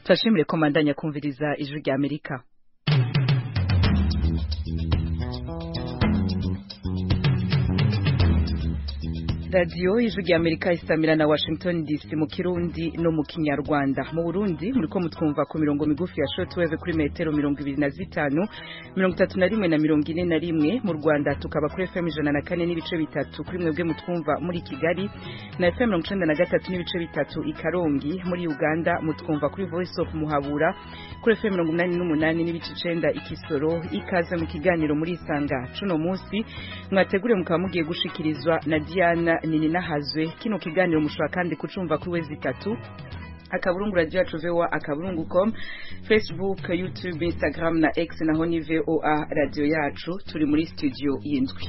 turashimire ko mandanya kumviriza ijwi rya amerika radiyo ijwi rya amerika isamira na washington dc mu kirundi no mu kinyarwanda mu burundi muriko mutwumva ku mirongo migufi ya shortwave kuri metero mirongo ibiri na zitanu mirongo itatu na rimwe na mirongo ine na rimwe mu rwanda tukaba kuri fm ijana na kane n'ibice bitatu kuri mwebwe mutwumva muri kigali na fm mirongo icenda na gatatu n'ibice bitatu i karongi muri uganda mutwumva kuri voice of muhabura kuri fm mirongo umunani n'umunani n'ibice icenda i kisoro ikaze mu kiganiro muri isanga cuno munsi mwategure mukaba mugiye gushikirizwa na diana nini nahazwe kino kiganiro mushobora kandi kucumva kuri wezi itatu akaburungu radio yacu voa akaburungu com facebook youtube instagram na x naho ni voa radio yacu turi muri studio y'indwi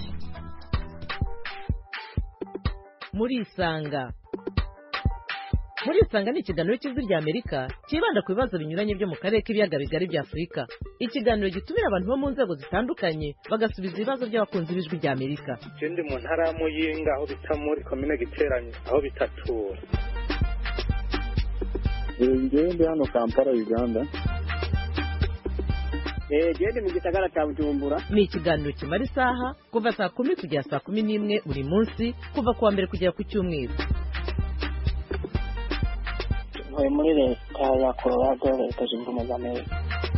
muri isanga muri isanga ni ikiganiro cy'ijwi rya amerika cyibanda ku bibazo binyuranye byo mu karere k'ibiyaga bigari bya afurika ikiganiro gitumira abantu bo mu nzego zitandukanye bagasubiza ibibazo by'abakunzi b'ijwi rya amerika je ndi mu ntara ya muyinga aho bita muri komine giteranye aho bitatura ngewe ndi hano kampala uganda gende mu gisagara cya bujumbura ni ikiganiro kimara isaha kuva saa kumi kugera saa kumi n'imwe buri munsi kuva ku wa mbere kugera ku cyumweru ntuye muri leta ya colorado leta zunze ubumwe za amerika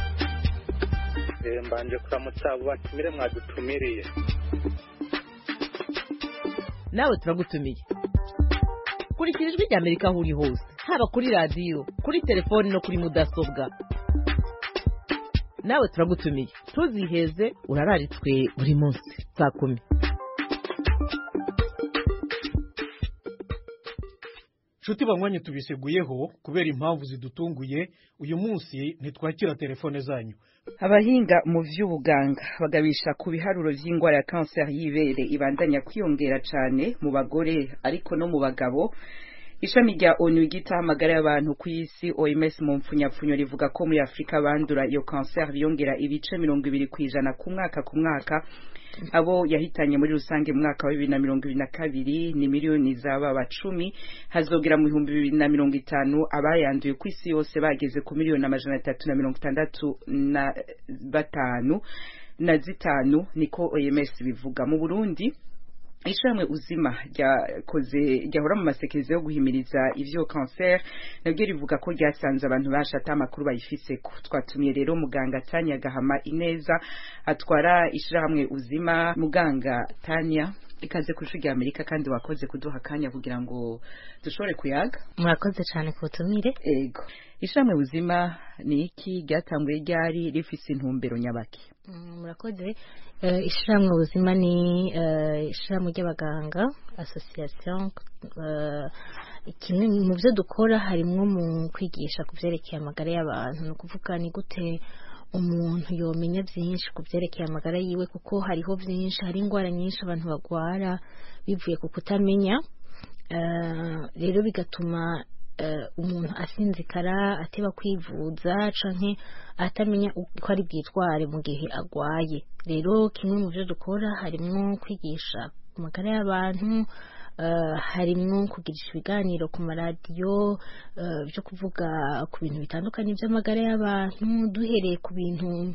Eh, mbanje kuramutsa abo batumire mwadutumiriye nawe turagutumiye kurikira ijwi rya amerika aho uri hose haba kuri radiyo kuri telefoni no kuri mudasobwa nawe turagutumiye ntuziheze urararitswe buri munsi saa kumi nshuti banywanyi tubiseguyeho kubera impamvu zidutunguye uyu munsi ntitwakira telefone zanyu abahinga mu vy'ubuganga bagabisha ku biharuro vy'ingwara ya kanseri y'ibere ibandanya kwiyongera cane mu bagore ariko no mu bagabo ishami rya onu ryitaho amagara y'abantu ku isi oms mu mpfunyapfunyo rivuga ko muri afurika bandura iyo kanseri biyongera ibice mirongo ibiri ku ijana ku mwaka ku mwaka abo yahitanye muri rusange mu mwaka wa bibiri na mirongo ibiri na kabiri ni miliyoni z'ababa cumi hazogera mu bihumbi bibiri na mirongo itanu abayanduye ku isi yose bageze ku miliyoni amajana atatu na mirongo itandatu na batanu na zitanu niko oms bivuga mu burundi ishamwe uzima ryakoze ryahora mu masekeza yo guhimiriza ivyo cancer nabyo rivuga ko ryasanze abantu bashata amakuru bayifiseko twatumiye rero muganga Tanya Gahama Ineza atwara ishirahamwe uzima muganga Tanya ikaze ku ishuri rya Amerika kandi wakoze kuduha akanya kugira ngo dushobore kuyaga murakoze cyane ku butumire ego ishirahamwe uzima ni iki ryatanguye ryari rifise intumbero nyabaki Mm, murakoze Eh, ishirahamwe ubuzima ni eh, ishirahamwe ry'abaganga association eh, kimwe mu byo dukora harimwo mu kwigisha ku byerekeye amagara y'abantu ni ukuvuga ni gute umuntu yomenya byinshi ku byerekeye amagara yiwe kuko hariho byinshi hari indwara nyinshi abantu bagwara bivuye ku kutamenya Eh, rero bigatuma eh, umuntu asinzikara ateba kwivuza canke atamenya uko ari bwitware mu gihe agwaye rero kimwe mu byo dukora harimwo kwigisha ku magara y'abantu eh, harimwo kugirisha ibiganiro ku maradiyo eh, byo kuvuga ku bintu bitandukanye by'amagara y'abantu duhereye ku bintu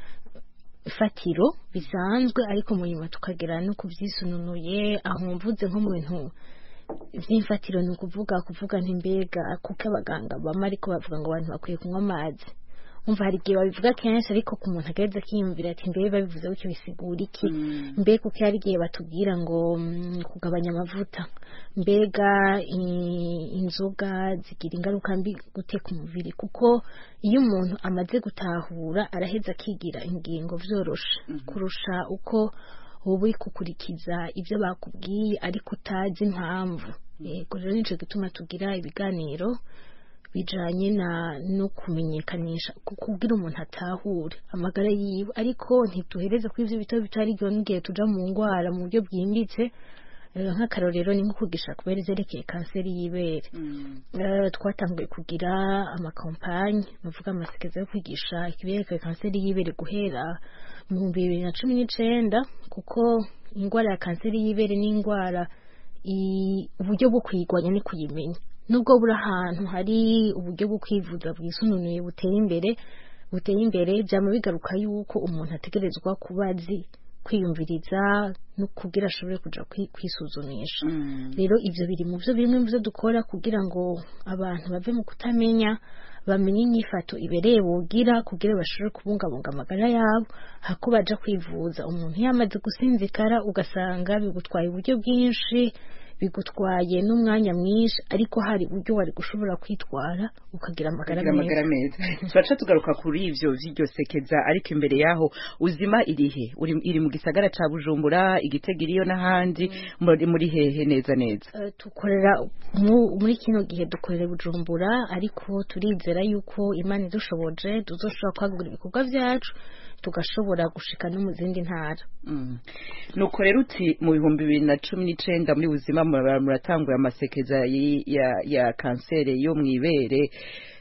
fatiro bisanzwe ariko mu nyuma tukagera no kubyisununuye aho mvuze nko mu bintu by'imfatiro ni ukuvuga kuvuga ntimbega kuko abaganga bama ariko bavuga ngo abantu bakwiye kunywa amazi umva hari igihe babivuga kenshi ariko ku muntu agaheza akiyumvira ati mbere babivuze gutyo bisigura iki mbe kuko hari igihe batubwira ngo mm, kugabanya amavuta mbega i- inzoga zigira ingaruka mbi gute ku mubiri kuko iyo umuntu amaze gutahura araheza akigira ingingo vyoroshe kurusha uko wowe uri gukurikiza ibyo bakubwiye ariko utazi impamvu yego rero nico gituma tugira ibiganiro bijanye na no kumenyekanisha kugira umuntu atahure amagara yiwe ariko ntituhereze kuri ivyo bitabo bitari byo n'igihe tuja mu ngwara mu buryo bwimbitse Eh, nk'akarorero ni nko kugisha kubera izerekeye kanseri y'ibere Eh, twatanguye kugira amakampanye bavuga amasekeza yo kwigisha ikiberekeye kanseri y'ibere guhera mu bihumbi bibiri na cumi n'icenda kuko indwara ya kanseri y'ibere ni indwara i- uburyo bwo kuyigwanya ni kuyimenya nubwo buri ahantu hari uburyo bwo kwivuza bwisununuye buteye imbere buteye imbere byama bigaruka yuko umuntu ategerezwa kuba azi kwiyumviriza no kugira ashobore kuja kwi- kwisuzumisha rero ivyo biri mu byo bimwe mu byo dukora kugira ngo abantu bave mu kutamenya bamenye inyifato ibereye bogira kugira bashobore kubungabunga amagara yabo hako baja kwivuza umuntu yamaze gusinzikara ugasanga bigutwaye uburyo bwinshi bigutwaye n'umwanya mwinshi ariko hari uburyo wari gushobora kwitwara ukagira amagara kugira amagara meza meza turaca tugaruka kuri ivyo vy'iryo sekeza ariko imbere yaho uzima irihe uri iri mu gisagara ca bujumbura igitega iriyo n'ahandi muri muri hehe neza neza Eh, dukorera mu- muri kino gihe dukorera i bujumbura ariko turizera yuko imana idushoboje tuzoshobora kwagura ibikorwa vyacu tugashobora gushika no mu zindi ntara Mm. nuko rero uti mu bihumbi bibiri na cumi n'icenda muri buzima mura- muratangura amasekeza yi- ya, ya kanseri yo mw'ibere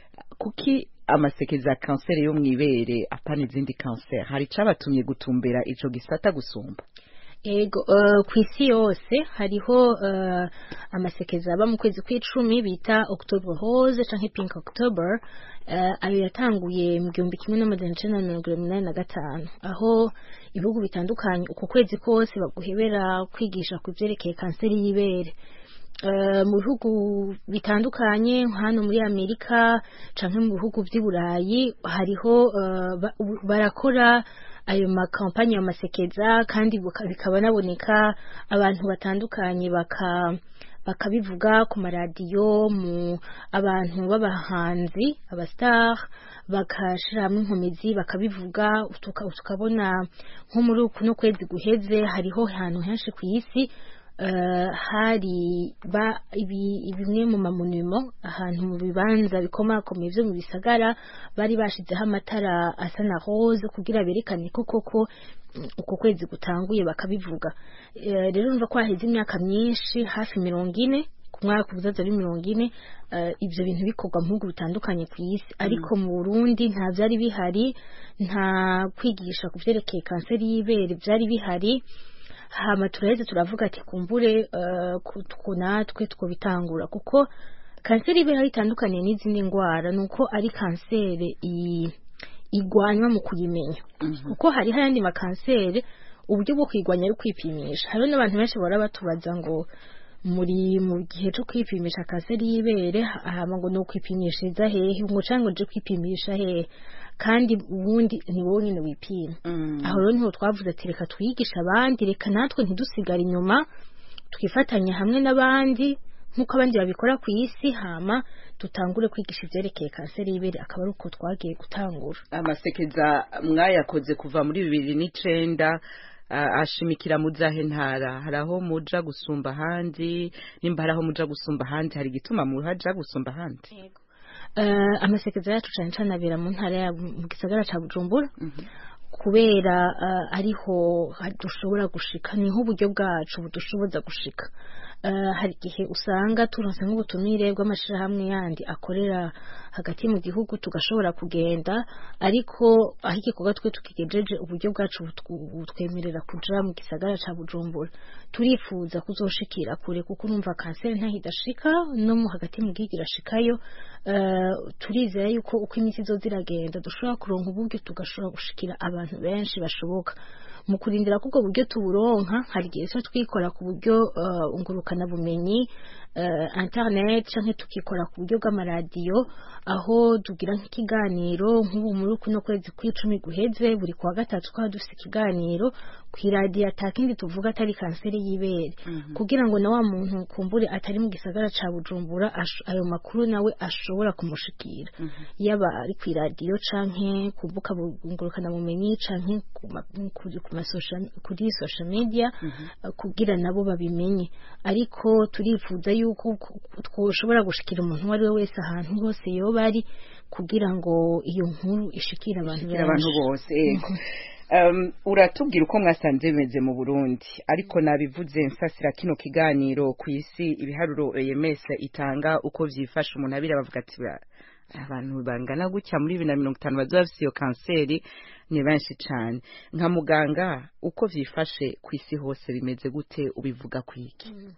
kuki amasekeza ya kanseri yo mw'ibere apana izindi kanseri hari icabatumye gutumbera ico gisata gusumba ego uh, ku isi yose hariho uh, amasekeza aba mu kwezi kw'icumi bita october rose canke pink october uh, ayo yatanguye mu gihumbi kimwe n'amajana icenda na mirongo inani na gatanu aho ibihugu bitandukanye uko kwezi kose baguhebera kwigisha ku vyerekeye kanseri y'ibere Uh, mu bihugu bitandukanye hano muri amerika canke mu bihugu vy'i burayi hariho uh, ba- u- barakora ayo makampanye ayo masekeza kandi buka- bikaba naboneka abantu batandukanye baka bakabivuga ku maradiyo mu abantu b'abahanzi abastar bakashira hamwe inkomezi bakabivuga tuka- tukabona nko muri kuno kwezi guheze hariho ahantu henshi ku isi eh, hari ba ibi- bimwe mu mamonimo ahantu mu bibanza bikomakomeye vyo mu bisagara bari bashizeho amatara asa na rose kugira berekane ko koko mm, uko kwezi gutanguye bakabivuga Eh, rero numva ko haheze imyaka myinshi hafi mirongo ine ku mwaka ubuzaza ari mirongo ine eh, ivyo bintu bikorwa mu bihugu bitandukanye ku isi ariko mu burundi nta vyari bihari nta kwigisha ku vyerekeye kanseri y'ibere vyari bihari hama turaheze turavuga ati kumbure eh, ku- ku natwe twobitangura kuko kanseri y'ibere aho itandukaniye n'izindi ndwara ni uko ari kanseri i- igwanywa mu kuyimenya kuko hariho ayandi makanseri uburyo bwo kuyigwanya ari kwipimisha hariho n'abantu benshi bahora batubaza ngo muri mu gihe cyo kwipimisha kanseri y'ibere hama ngo ni ukwipimishiriza hehe ngo cyangwa nje kwipimisha hehe kandi ubundi ni wowe nyine wipima aho rero niho twavuze ati reka twigishe abandi reka natwe ntidusigare inyuma twifatanya hamwe n'abandi nk'uko abandi babikora ku isi hama dutangure kwigisha ivyerekeye kanseri y'ibere akaba ari uko twagiye gutangura amasekeza mwayakoze kuva muri bibiri n'icenda ah, ashimikira mu zahe ntara hari aho muja gusumba ahandi nimba hari aho muja gusumba ahandi hari igituma muhaja gusumba ahandi uh, amasekeza yacu cane cane abera mu ntara ya mu gisagara ca bujumbura kubera uh, ariho ha- dushobora gushika niho uburyo bwacu budushoboza gushika uh, hari igihe usanga turonse nk'ubutumire bw'amashirahamwe yandi akorera hagati mu gihugu tugashobora kugenda ariko aho igikorwa twe tukigejeje uburyo bwacu butwu- butwemerera kuja mu gisagara ca bujumbura turifuza kuzoshikira kure kuko urumva kanseri ntaho idashika no mu hagati mu gihugu irashikayo uh, turizera yuko uko iminsi izoza iragenda dushobora kuronka uburyo tugashobora gushikira abantu benshi bashoboka mu kurindira ko ubwo buryo tuburonka hari igihe tuba twikora ku buryo uh, ngurukana bumenyi uh, internet canke tukikora ku buryo bw'amaradiyo aho tugira nk'ikiganiro nk'ubu muri kuno kwezi kw'icumi guheze buri kuwa gatatu twaba dufite ikiganiro kw'iradiyo atakindi tuvuga atari kanseri y'ibere kugira ngo na wa muntu kumbure atari mu gisagara ca bujumbura ash- ayo makuru nawe ashobora kumushikira yaba ari kw'iradiyo canke ku mbuga ngurukana bumenyi canke ku ma- kuri ku ma social- kuri social media eh, kugira nabo babimenye ariko turifuza yuko ku- twoshobora gushikira umuntu uwo ari we wese ahantu hose yoba ari kugira ngo iyo nkuru ishikire abantu Kugira abantu benshi bose yego Um, uratubwira uko mwasanze bimeze mu Burundi ariko nabivuze nsasira kino kiganiro ku isi ibiharuro EMS itanga uko vyifasha umuntu abira bavuga ati "Ba- abantu bangana gutya muri bibiri na mirongo itanu bazoba bafise iyo kanseri ni benshi cane nka muganga uko vyifashe ku isi hose bimeze gute ubivuga kwiki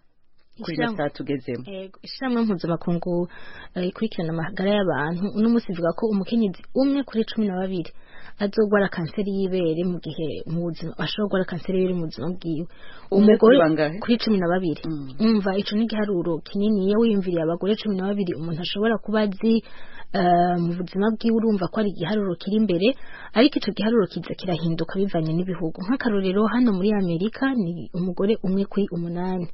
kuri ino Ishyirahamwe- saha tugezemo Ego, ishyirahamwe mpuzamakungu eh, ikurikirana amagara y'abantu uno munsi ivuga ko umukenyezi umwe kuri cumi na babiri azogwara kanseri y'ibere mu gihe mu buzima ashobora kugwara kanseri y'ibere mu buzima bwiwe Umwe kuri bangahe? kuri cumi na babiri Mm. umva ico ni igiharuro kinini iyo wiyumviriye abagore cumi na babiri umuntu ashobora kuba azi eh, mu buzima bwiwe urumva ko ari igiharuro kiri imbere ariko ico giharuro kiza kirahinduka bivanye n'ibihugu nk'akarorero hano muri amerika ni umugore umwe kuri umunani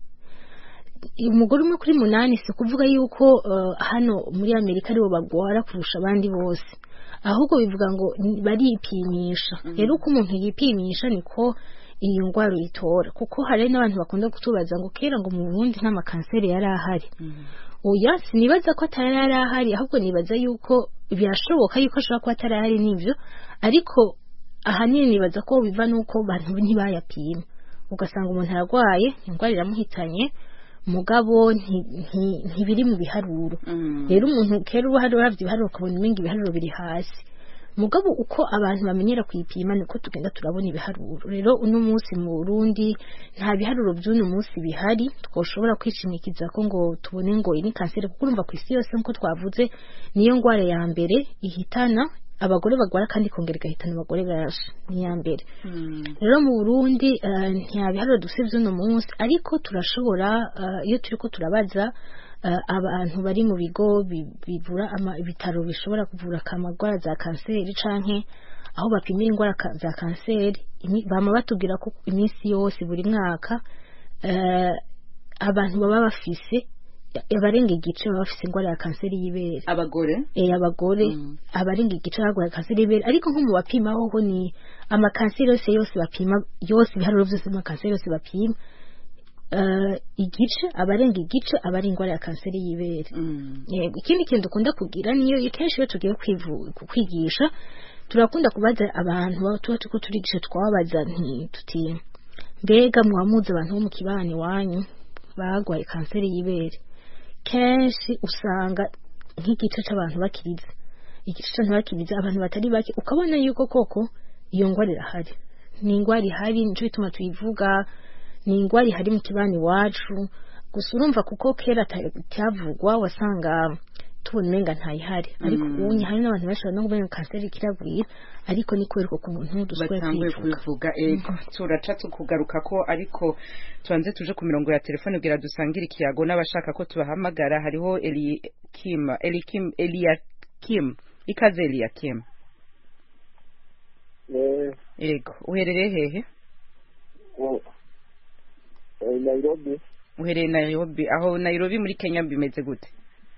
umugore umwe kuri munani si ukuvuga yuko eh, hano muri amerika aribo bagwara kurusha abandi bose ahubwo bivuga ngo ni- baripimisha rero uko umuntu yipimisha niko iyi ndwara uyitora kuko hari n'abantu bakunda kutubaza ngo kera ngo mu burundi nta makanseri yari ahari oya sinibaza ko atari yari ahari ahubwo nibaza yuko birashoboka yuko ashobora kuba atari ahari n'ibyo ariko ahanini nibaza ko biva n'uko abantu ntibayapima ugasanga umuntu ararwaye indwara iramuhitanye mugabo nti- nti- ntibiri mu biharuro rero umuntu kera uba hari uravye ibiharuro ukabona umenga ibiharuro biri hasi mugabo uko abantu bamenyera kuyipima niko tugenda turabona ibiharuro rero uno munsi mu Burundi nta biharuro by'uno munsi bihari twoshobora kwishimikiza ko ngo tubone ngo iyi ni kanseri kuko urumva ku isi yose nk'uko twavuze niyo ndwara ya mbere ihitana abagore bagwara kandi ikongera igahitana abagore benshi ni iya mbere rero mu Burundi eh, nta biharuro dufite by'uno munsi ariko turashobora eh, iyo turiko turabaza eh, abantu bari mu bigo bi- bivura ama- ibitaro bishobora kuvura amagwara za kanseri canke aho bapimira indwara ka- za kanseri imi- bama batubwira ko iminsi yose buri mwaka eh, abantu baba bafise abarenga igice baba bafise indwara ya kanseri y'ibere abagore eh abagore Mm. abarenga igice barwaye kanseri y'ibere ariko nko mu bapima hoho ni amakanseri yose yose bapima yose ibiharuro byose amakanseri yose bapima eh, igice abarenga igice aba ari indwara ya kanseri y'ibere Mm. yego ikindi kintu dukunda kugira niyo kenshi iyo tugiye kwivu- ku- kwigisha turakunda kubaza abantu baba tuba turiko turigisha twababaza nti tuti mbega mwamuzi abantu bo mu kibani wanyu bagwaye kanseri y'ibere kenshi usanga nk'igice c'abantu bakiriza igice c'abantu bakiriza abantu batari bake ukabona yuko koko iyo ngwara irahari ni ingwara ihari nico bituma tuyivuga ni ingwara ihari mu kibani iwacu gusa urumva kuko kera ata- ityavugwa wasanga tubona umenga ntayihari ariko Mm. ubu hari n'abantu bashobora no kumenga kanseri kiragwira ariko ni kubera uko umuntu dushoboye batanguye kwivuga kubivuga ego turaca tukugaruka ko ariko tubanze tuje ku mirongo ya telefone kugira dusangire ikiyago n'abashaka ko tubahamagara hariho Elikim Elikim Eliakim ikaze Eliakim Eh, ego uherereye hehe o- eh, Nairobi uherereye Nairobi aho Nairobi muri Kenya bimeze gute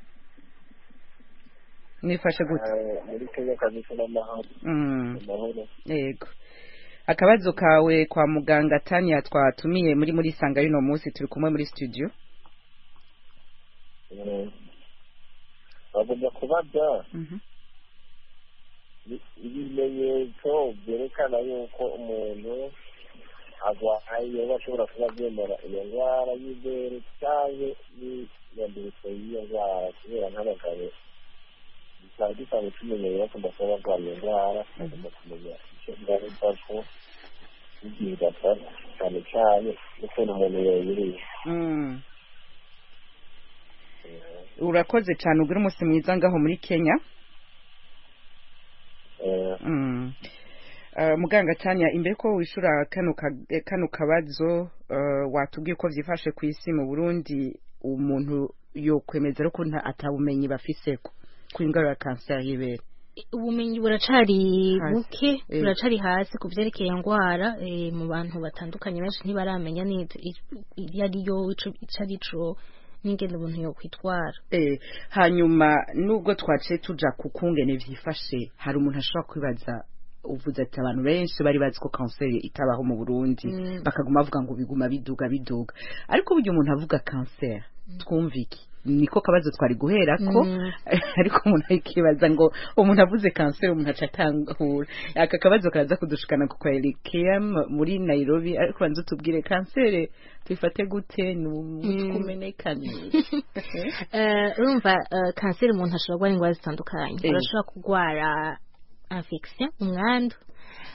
nifashe gute eh, muri Kenya kabisa n'amahoro mm. amahoro yego akabazo kawe kwa muganga Tania twatumiye muri muri sanga y'uno munsi turi kumwe muri studio Eh, bagomba kubaza Mhm. i- ibimenyetso byerekana yuko umuntu arwaye yoba ashobora kuba abyemera iyo ndwara y'ibere cyangwa n'iyandurutso y'iyo ndwara kubera nk'abagabo bikaba gisanzwe tumenyereye bakunda kuba barwaye iyo ndwara bagomba kumenya icyo ingaruka ko igihe idafata cyane cyane n'ukuntu umuntu yayiriye Mm. urakoze cyane ugire umunsi mwiza ngaho muri kenya Eh, Mm. Uh, muganga tanya imbere ko wishura kano ka- eh, kano kabazo uh, watubwiye ko vyifashe ku isi mu burundi umuntu yokwemeza ko nta atabumenyi bafiseko ku indwara ya kanseri y'ibere ubumenyi buracari Hasi. buke Eh. buracari hasi ku byerekeye indwara eh, mu bantu batandukanye benshi ntibaramenya neza i- iyo ariyo ico ico arico n'ingene umuntu yokwitwara Eh, hanyuma nubwo twaciye tuja ku kungene vyifashe hari umuntu ashobora kwibaza uvuze ati abantu benshi bari bazi ko kanseri itabaho mu burundi Mm. bakaguma bavuga ngo biguma biduga biduga ariko burya umuntu avuga kanseri twumva iki niko kabazo twari guhera ko Mm. ariko umuntu akibaza ngo umuntu avuze kanseri umuntu aca atangura aka kabazo karaza kudushikana ku kwa Elikem muri Nairobi ariko banza utubwire kanseri tuyifate gute ni Mm. kumenekane Eh, urumva eh, kanseri umuntu ashobora kurwara indwara zitandukanye Eh. urashobora kurwara infection umwandu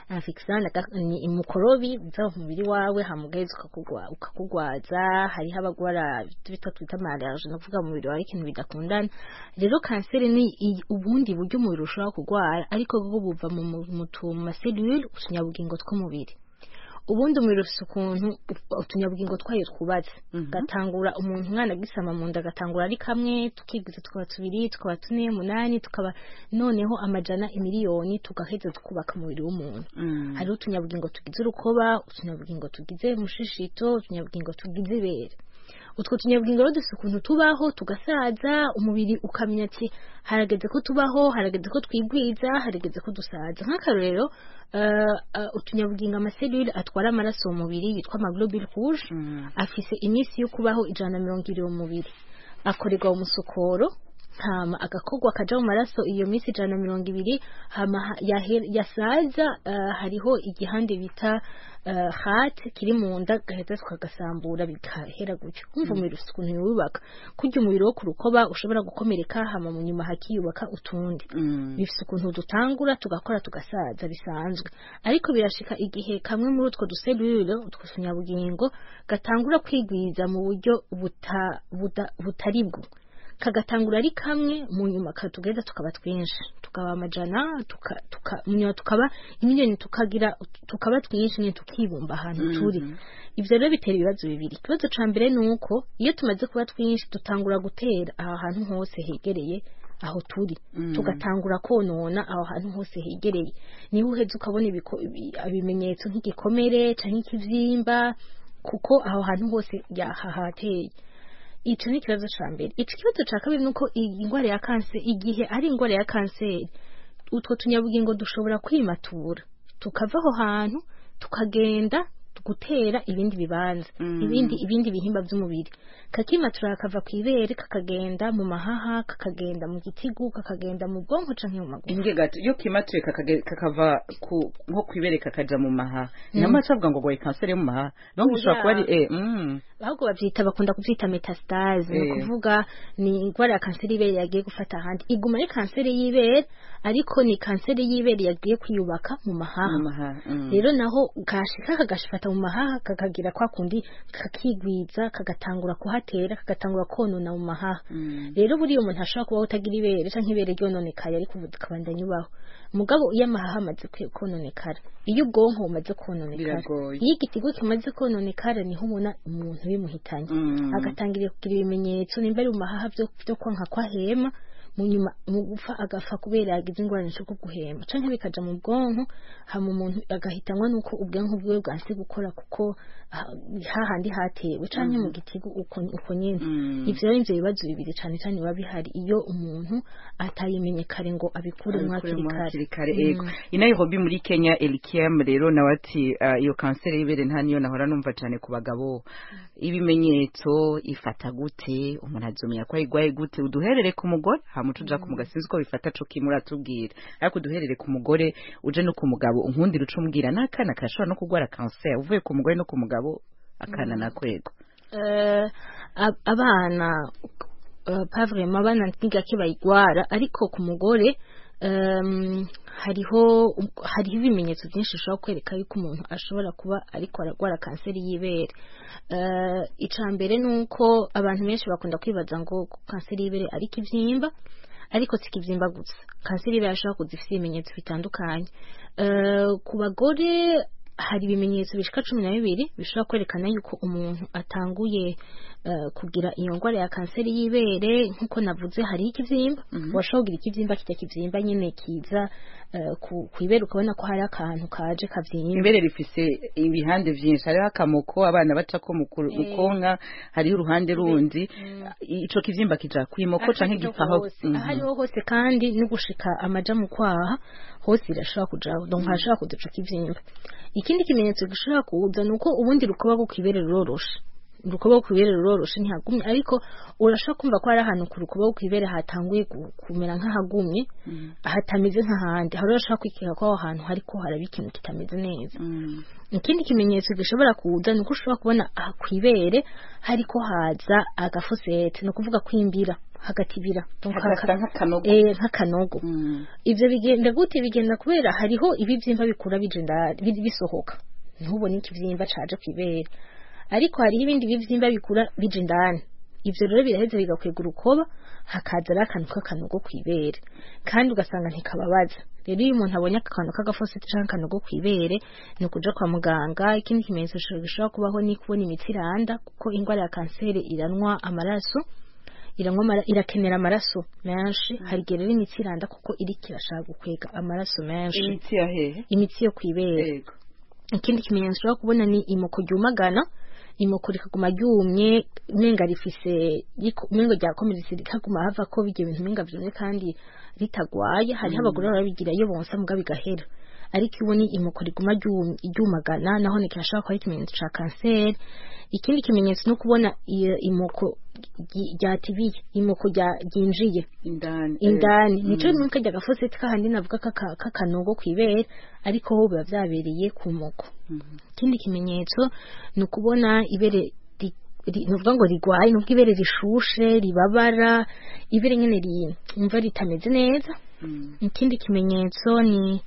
infection aga- ni umukorobi uza mu mubiri wawe hamugaheza ukakugwa ukakugwaza hariho abagwara ibyo bita twita malariya no kuvuga mu mubiri wawe ikintu bidakundana rero kanseri ni i- ubundi buryo umubiri ushobora kurwara ariko bwo buva mu mu- mu tumaselule utunyabugingo tw'umubiri ubundi umubiri ufite ukuntu u- utunyabugingo twayo twubatse gatangura umuntu umwana agisama mu nda agatangura ari kamwe tukigwiza tukaba tubiri tukaba tune munani tukaba noneho amajana imiliyoni tugaheza tukubaka umubiri w'umuntu hariho utunyabugingo tugize urukoba utunyabugingo tugize mushishito utunyabugingo tugize ibere utwo tunyabugingo rero dufite ukuntu tubaho tugasaza umubiri ukamenya ati harageze ko tubaho harageze ko twigwiza harageze ko dusaza nk'akarorero uh, uh, utunyabugingo amaselule atwara amaraso mu mubiri yitwa amaglobule rouge afise iminsi yo kubaho ijana na mirongo ibiri mu mubiri akorerwa mu musokoro hama agakorwa kaja mu maraso iyo minsi ijana na mirongo ibiri hama ha- yahe- yasaza uh, hariho igihande bita uh, heart kiri mu nda gaheza tukagasambura bigahera gutyo kumva umubiri ufite ukuntu wubaka kurya umubiri wo ku rukoba ushobora gukomereka hama mu nyuma hakiyubaka utundi bifite ukuntu dutangura tugakora tugasaza bisanzwe ariko birashika igihe kamwe muri utwo duselule utwo tunyabugingo gatangura kwigwiza mu buryo buta, buda, butari bwo kagatangura ari kamwe mu nyuma katugeza tukaba twinshi tukaba amajana tuka, tuka, mu nyuma tukaba imiliyoni tukagira tukaba twinshi nyine tukibumba ahantu turi ivyo rero bitera ibibazo bibiri ikibazo ca mbere ni uko iyo tumaze kuba twinshi dutangura gutera aha hantu hose hegereye aho turi tugatangura konona aho hantu hose hegereye niho uheze ukabona ibiko- ibi- ibimenyetso nk'igikomere canke ikivyimba kuko aho hantu hose yahahateye ico ni ikibazo ca mbere ico kibazo ca kabiri nuko iyi ngwara ya kanseri igihe ari ingwara ya kanseri utwo tunyabugingo dushobora kwimatura tukava aho hantu tukagenda gutera ibindi bibanza ibindi ibindi bihimba by'umubiri kakimatura kakava ku ibere kakagenda mu mahaha kakagenda mu gitigu kakagenda mu bwonko canke mu maguru inge gato iyo kimatuye kakage- kakava ku nko kwibere kakaja mu mahaha nyamara cavuga ngo goye kanseri yo mu mahaha donc bishobora kuba ari eh mm. ahubwo bavyita bakunda kuvyita metastase ni Eh. ukuvuga ni ingwara ya kanseri y'ibere yagiye gufata ahandi iguma ari kanseri y'ibere ariko ni kanseri y'ibere yagiye kwiyubaka mu mahaha mu mahaha mm. rero naho kashika kagashifata mu mahaha kakagira kwa kundi kakigwiza kagatangura kuhatera kagatangura konona mu mahaha Mm. rero buriya umuntu ashobora kubaho utagira ibere canke ibere ryononekaye ariko ubu kabandanya ubaho mugabo iyo amahaha amaze kwe- kononekara iyo ubwonko bumaze kononekara Biragoye. iyo igitigo kimaze kononekara niho ubona umuntu bimuhitanye Mm. agatangira kugira ibimenyetso nimba ari mu mahaha byo byo kwanka kwa hema mu nyuma mu gupfa agapfa kubera yagize ingorane zo guhema canke bikaja mu bwonko hama umuntu agahitanwa nuko ubwonko bwiwe bwanse gukora kuko ah, hahandi hatewe canke mu gitigo uko uko nyene Mm. ivyo rero ivyo bibazo bibiri cane cane biba bihari iyo umuntu atayimenye kare ngo abikuremwo hakiri Abikuremo kare hakiri kare Mm. ego i Nairobi muri Kenya Elikiam rero nawe ati ah, iyo kanseri y'ibere nta niyo nahora numva cyane ku bagabo ibimenyetso ifata gute umuntu azumenya ko ayigwaye gute uduherere ku mugore hama tuja ku mugabo sinzi ko bifata co kimwe uratubwira ariko uduherere ku mugore uje no ku mugabo unkundira uca umbwira n'akana kashobora no kurwara kanseri uvuye ku mugore no ku mugabo akana nakwego Eh, ab- abana uh, pas vraiment abana ntigake bayigwara ariko ku mugore um, hariho hariho ibimenyetso byinshi bishobora kwereka yuko umuntu ashobora kuba ariko aragwara kanseri y'ibere uh, ica mbere ni uko abantu benshi bakunda kwibaza ngo kanseri y'ibere ari ikibyimba ariko si ikibyimba gusa kanseri y'ibere ashobora kuza ifite ibimenyetso bitandukanye uh, ku bagore hari ibimenyetso bishika cumi na bibiri bishobora kwerekana yuko umuntu atanguye uh, kugira iyo ngwara ya kanseri y'ibere nk'uko navuze hariho ikivyimba washobora kugira ikivyimba kijya kivyimba nyene kiza uh, ku ibere ukabona ko hari akantu kaje kavyimba imbere rifise ibihande vyinshi hariho akamoko abana bacako mu ku- mu konka hariho uruhande rundi ico kivyimba kija kwimoko canke gipaho hose ahariho hose kandi no gushika amaja mu kwaha hose irashobora kujaho donc hashobora kuza ico kivyimba ikindi kimenyetso gishobora kuza ni uko ubundi rukoba rwo kwibere ruroroshe urukoba rwo kwibere ruroroshe ntihagumye ariko urashobora kumva ko hari ahantu ku rukoba rwo kwibere hatanguye gu- kumera nk'ahagumye hatameze nk'ahandi hari urashobora kwikeka ko aho hantu hariko haraba ikintu kitameze neza ikindi kimenyetso gishobora kuza ni uko ushobora kubona aha ku ibere hariko haza agafosete ni ukuvuga kwimbira hagatibira Donc hagasa haka- nk'akanogo eh, nk'akanogo Mm. ivyo bigenda gute bigenda kubera hariho ibivyimba bikura bije indani bi- bisohoka ntubone ikivyimba caje kwibera ariko hariho ibindi bivyimba bikura bije indani ivyo rero biraheze bigakwega urukoba hakaza ari akantu k'akanogo kwibere kandi ugasanga ntikababaza rero iyo umuntu abonye akantu k'agafositi canke akanogo kwibere ni ukuja kwa muganga ikindi kimenyetso gishobora kubaho ni kubona imitsi iranda kuko ingwara ya kanseri iranwa amaraso iranywa amara- irakenera amaraso menshi hari igihe rero imitsi iranda kuko iriko irashaka gukwega amaraso menshi imitsi ya hehe imitsi yo kwibera yego ikindi kimenyetso ushobora kubona ni imoko ryumagana imoko rikaguma ryumye umenga rifise riko- umengo ryakomeretse rikaguma hava ko bijya bintu umenga vyumye kandi ritagwaye hariho abagore barabigira iyo bonsa muga bigahera ariko iyo ubona imoko riguma ryum- ryumagana naho ni kirashobora kuba ari ikimenyetso ca kanseri ikindi kimenyetso no kubona iyo imoko ry- ryatibiye imoko rya- ryinjiye indani indani Mm. nico nuko ajya gafoseti kahandi navuga kaka- k'akanogo kwibere ariko ho biba vyabereye ku moko Mhm. ikindi kimenyetso ni ukubona ibere ri- ri- nuvuga ngo rigwaye nubwo ibere rishushe ribabara ibere nyene rimva ritameze neza Mm. ikindi kimenyetso ni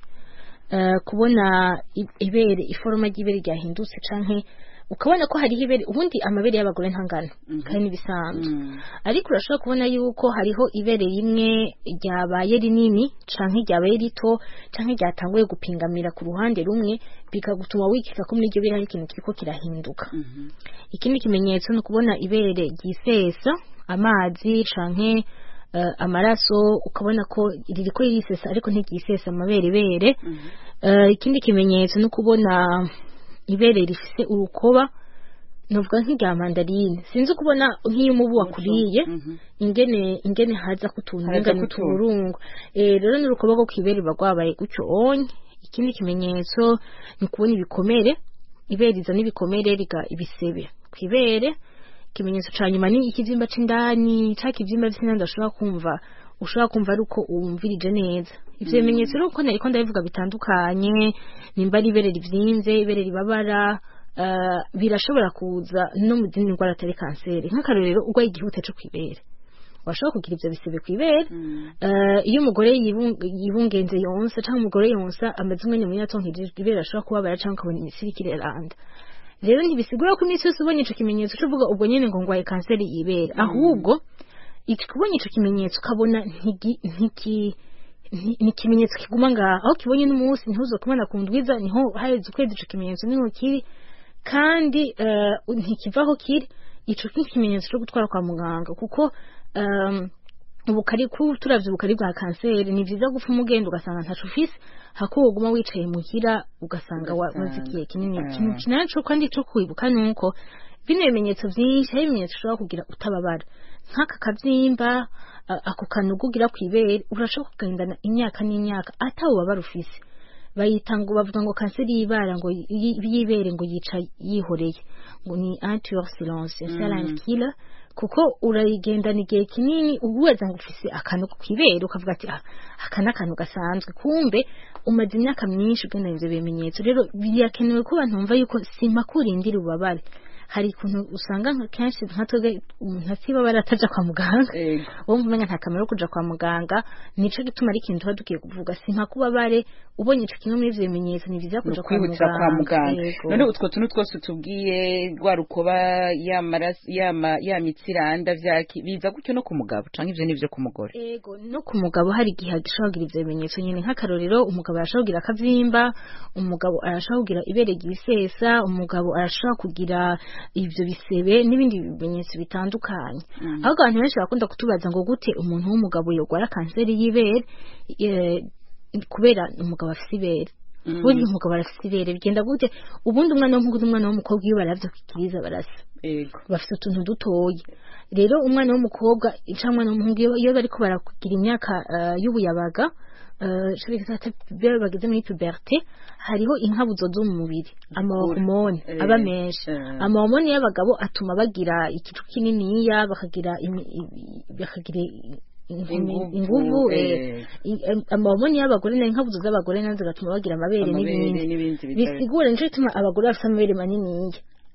eh, kubona i- ibere iforoma ry'ibere ryahindutse canke ukabona ko hariho ibere ubundi amabere y'abagore ntangana Mhm. kandi n'ibisanzwe Mm. ariko urashobora kubona yuko hariho ibere rimwe ryabaye rinini canke ryabaye rito canke ryatanguye gupingamira ku ruhande rumwe bikagutuma wikeka ko muri iryo bere hari ikintu kiriko kirahinduka Mhm. ikindi kimenyetso ni ukubona ibere ryisesa amazi canke eh, amaraso ukabona ko ririko ririsesa ariko ntiryisesa amaberebere Mhm. Eh, ikindi kimenyetso ni ukubona ibere rifise urukoba novuga nk'irya mandarine sinzi kubona nk'iyo umubu wakuriye Mhm. ingene ingene haza kutuntu Haza ingene kutuntu. uturungu eh rero n'urukoba rwo kwibere bagwabaye gutyo onye ikindi kimenyetso ni kubona ibikomere ibere rizana ibikomere riga ibisebe kwibere ikimenyetso ca nyuma ni ikivyimba c'indani ca kivyimba vy'indani udashobora kumva ushobora kumva ari uko wumvirije neza ivyo bimenyetso rero uko nariko ndabivuga bitandukanye nimba ari ibere rivyimvye ibere ribabara eh, birashobora kuza no mu zindi ndwara atari kanseri nk'akarorero urwaye igihute co kwibere washobora kugira ivyo bisebe kwibere Mm. Eh, iyo umugore yibung- yibungenze yonsa cyangwa umugore yonsa amaze umwanya munini atonkeje ibere ashobora kubabara cyangwa ukabona imitsi iriko iraranda rero ntibisigura ko iminsi yose ubonye ico kimenyetso uca uvuga ubwo nyene ngo ngwaye kanseri y'ibere ahubwo ico kubonye ico kimenyetso ukabona ntigi- ntiki ni ni ikimenyetso kiguma ngaha aho kibonye n'umunsi ntihuzo kubona ku ndwiza niho haheze ukwezi ico kimenyetso niho kiri kandi eh, ntikivaho kiri ico ni ikimenyetso cyo gutwara kwa muganga kuko um, ubukari ku turavye ubukari bwa kanseri ni vyiza gupfa umugenda ugasanga ntaco ufise hako woguma wicaye muhira ugasanga wa- Ugasanga. wazikiye kinini Ah. ikintu kinaco kandi co kwibuka nuko bino bimenyetso vyinshi hari ibimenyetso ushobora kugira utababara nk'aka kavyimba a- ako kanugu ugira kw'ibere urashobora kugendana imyaka n'imyaka atawubabara ufise bayita ngo bavuga ngo kanseri y'ibara ngo y- y'ibere ngo yica yihoreye ngo ni antior silence silent killer kuko urayigendana igihe kinini uweza ngo ufise akantu kwibere ukavuga ati ah aka ni akantu gasanzwe kumbe umaze imyaka myinshi ugendana ivyo bimenyetso rero birakenewe ko abantu bumva yuko simpa kurindira ubabare hari ukuntu usanga nka kenshi nka twebwe umuntu atibabara ataja kwa muganga Ego. wowe umenya nta kamaro ko kuja kwa muganga nico gituma ari ikintu tuba dukwiye kuvuga simpa kubabare ubonye ico kimwe muri ivyo bimenyetso ni vyiza kuja kwa kwihutira kwa muganga Yego. none utwo tuntu twose tubwiye rwa rukoba ya maraso ya ma- ya mitsi iranda vyaki biza gutyo no ku mugabo canke ivyo nivyo ku mugore Ego no ku mugabo hari igihe gishobora kugira ivyo bimenyetso nyene nk'akarorero umugabo arashobora kugira akavyimba umugabo arashobora kugira ibere ryisesa umugabo arashobora kugira ivyo bisebe n'ibindi bimenyetso bitandukanye Mm. ahubwo abantu benshi bakunda kutubaza ngo gute umuntu w'umugabo yogwara kanseri y'ibere eh, kubera umugabo afise ibere Mm. ubundi umugabo arafise ibere bigenda gute ubundi umwana w'umuhungu n'umwana w'umukobwa iyo baravyukiriza barasa Ego. bafite utuntu dutoya rero umwana w'umukobwa cyangwa umwana w'umuhungu iyo- iyo bariko barakugira imyaka eh, y'ubuyabaga eh, ico bita iyo bageze muri puberté hariho inkabuzo zo mu mubiri amahormone Eh, aba menshi eh. amahormone y'abagabo atuma bagira igicu kininiya bakagira imi- i- bakagira i- Inguvu, inguvu eh. eh, i- em- amahormone y'abagore nayo inkabuzo z'abagore nazo zigatuma bagira amabere Amabere n'ibindi n'ibindi bitari- bisigura nico gituma abagore bafite amabere maniniya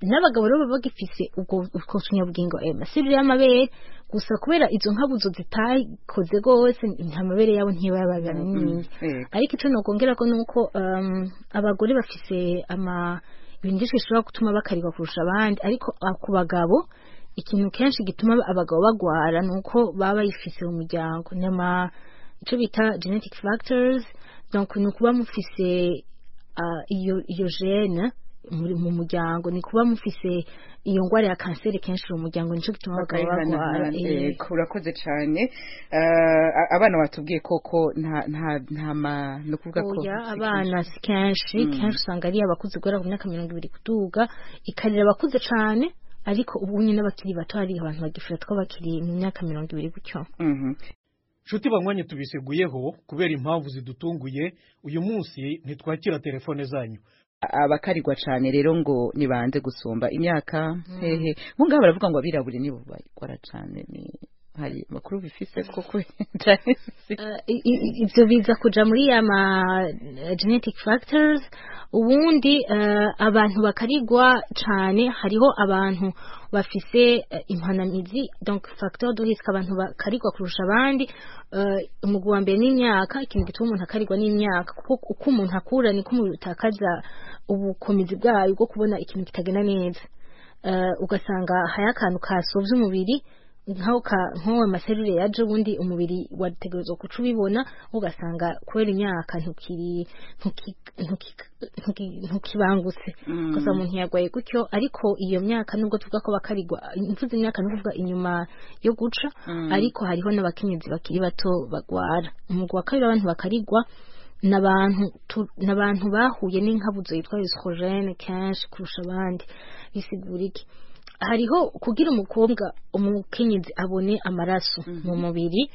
n'abagabo rero baba bagifise ubwo ubwo tunyabugingo ayo maserire y'amabere gusa kubera izo nkabuzo zitakoze rwose nta mabere yabo ntibaba manini Yego. ariko icyo nokongera ko nuko um, abagore bafise ama ibintu byinshi bishobora gutuma bakarirwa kurusha abandi ariko ah, ku bagabo ikintu kenshi gituma abagabo bagwara nuko baba bayifise mu muryango nyama icyo bita genetic factors donc ni ukuba mufise ah, iyo iyo gene muri mu muryango ni kuba mufise iyo ngwara ya kanseri kenshi mu muryango nico gituma abagabo bagwara bakayihanahana eh. yego urakoze cyane Eh, a- abana batubwiye koko nta nta nta ma ni ukuvuga ko oya si abana si kenshi Mm. kenshi usanga ari abakuze guhera ku myaka mirongo ibiri kuduga ikarira abakuze cane ariko ubu nyine n'abakiri bato hari abantu bagifata ko bakiri mu myaka mirongo ibiri gutyo Mhm. nshuti banywanyi tubiseguyeho kubera impamvu zidutunguye uyu munsi ntitwakira telefone zanyu abakarirwa cyane rero ngo nibanze gusumba imyaka hehe nk'ngaho baravuga ngo abirabure nibo bakora cyane ni hari amakuru bifise koko cyane si- Eh, i- i- ivyo biza kuja muri ya ma eh, genetic factors ubundi eh, abantu bakarigwa cane hariho abantu bafise eh, impanamizi donc facteur de risque abantu bakarigwa kurusha abandi eh, umugwi wa mbere n'imyaka ikintu gituma umuntu akarigwa n'imyaka kuko uko umuntu akura niko umubiri utakaza ubukomezi bwayo bwo kubona ikintu kitagenda neza Eh, ugasanga hari akantu kasovye umubiri nkaho ka nko amaserire yaje ubundi umubiri wategerezwa kuca ubibona ugasanga kubera imyaka ntukiri ntuki- ntuki- ntuki- ntukibangutse Mm. gusa umuntu yagwaye gutyo ariko iyo myaka nubwo tuvuga ko bakarigwa mvuze imyaka ni ukuvuga inyuma yo guca Mm. ariko hariho n'abakenyezi bakiri bato bagwara umugwi wa kabiri abantu bakarigwa n'abantu tu- n'abantu bahuye n'inkabuzo yitwa estrogene kenshi kurusha abandi bisigura iki hariho kugira umukobwa umukenyezi abone amaraso mu mubiri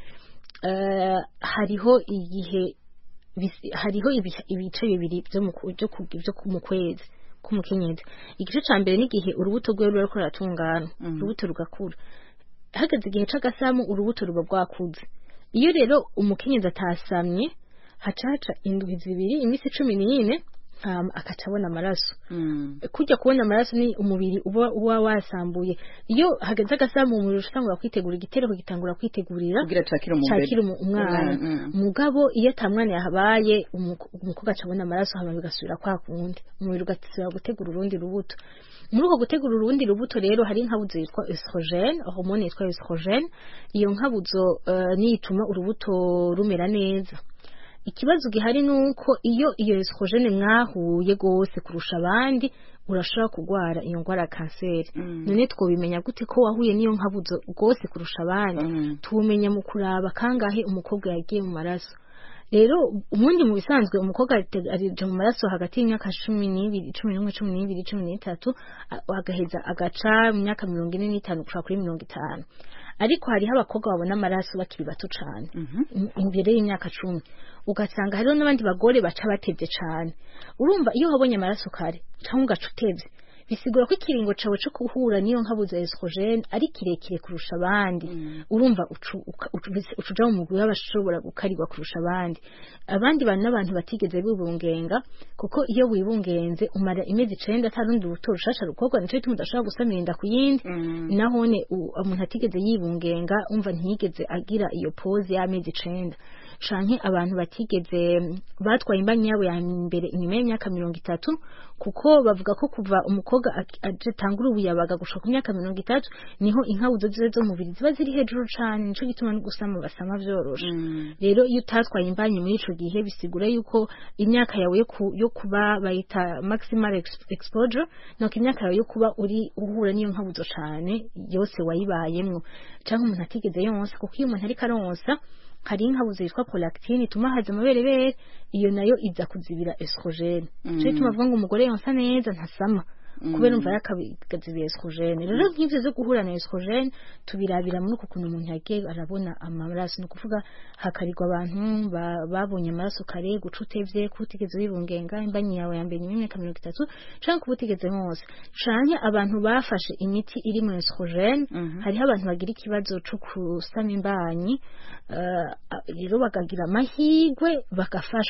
eh, hariho igihe bisi- hariho ibi- ibice bibiri byo mu ku- byo ku- byo ku- mu kwezi k'umukenyezi igice ca mbere n'igihe urubuto rwe ruba ruriko ruratungana Mhm. urubuto rugakura hageze igihe c'agasamu urubuto ruba rwakuze iyo rero umukenyezi atasamye haca haca indwi zibiri iminsi cumi n'ine hama akaca abona amaraso Mm. kujya kubona amaraso ni umubiri uba uba wasambuye iyo hageze agasamu umubiri utangura kwitegura igitereko gitangura kwitegurira kugira cakire mu mbere cakira umu- umwana Mm. mugabo iyo ata mwana yahabaye umu- umukobwa aca abona amaraso hama bigasubira kwa kundi umubiri ugasubira gutegura urundi rubuto muri uko gutegura urundi rubuto rero hari inkabuzo yitwa estrogene hormone yitwa estrogene iyo nkabuzo eh, niyo ituma urubuto rumera neza ikibazo gihari ni uko iyo iyo estrogene mwahuye rwose kurusha abandi urashobora kurwara iyo ndwara ya kanseri Mm. none twobimenya gute ko wahuye n'iyo nkabuzo rwose kurusha abandi Mm. tubumenya mu kuraba kangahe umukobwa yagiye mu maraso rero ubundi mu bisanzwe umukobwa arite- arija mu maraso hagati y'imyaka cumi n'ibiri cumi n'umwe cumi n'ibiri cumi n'itatu a- agaheza agaca mu myaka mirongo ine n'itanu gushika kuri mirongo itanu ariko hariho abakobwa babona amaraso bakiri bato cane Mhm. im- imbere y'imyaka cumi ugasanga hariho n'abandi bagore baca batevye cane urumva iyo wabonye amaraso kare canke ugaca utevye bisigura ko ikiringo cawe co guhura n'iyo nkabuzo ya estrogene ari kirekire kurusha abandi Mm. urumva ucu- uka- ucu- bisi- ucuja mu mugwi w'abashobora gukarirwa kurusha abandi abandi bantu n'abantu batigeze bibungenga kuko iyo wibungenze umara imezi icenda ata rundi rubuto rushasha rukorwa nico gituma udashobora gusamira inda ku yindi Mm. nahone u- umuntu atigeze yibungenga umva ntiyigeze agira iyo pose y'amezi icenda canke abantu batigeze batwaye imbanyi yabo ya mbere inyuma y'imyaka mirongo itatu kuko bavuga ko kuva umukobwa ak- aje tangura ubuyabaga gushika ku myaka mirongo itatu niho inkabuzo ziwe zo mu mubiri ziba ziri hejuru cane nico gituma no gusama basama vyoroshe Mm. rero iyo utatwaye imbanyi muri ico gihe bisigura yuko imyaka yawe yo, ku, yo kuba bayita maximal ex- exposure nuko imyaka yawe yo kuba uri uhura n'iyo nkabuzo cane yose wayibayemwo canke umuntu atigeze yonsa kuko iyo umuntu ariko aronsa hari inkabuzo yitwa prolactine ituma haza amaberebere iyo nayo iza kuzibira estrogene Mm. nico gituma bavuga ngo umugore yonsa neza ntasama Mm. kubera umva yakabigazibira estrogene rero nk'ivyo zo guhura na estrogene tubirabira muri uko kuntu umuntu yagiye arabona amaraso ni ukuvuga hakarirwa abantu ba- babonye amaraso kare guca utevye kuba utigeze wibungenga imbanyi yawe ya mbere nyuma y'imyaka mirongo itatu canke kuba utigeze hose canke abantu bafashe imiti iri mu estrogene Mhm. hariho abantu bagira ikibazo co kusama imbanyi eh, rero bakagira amahigwe bagafashwa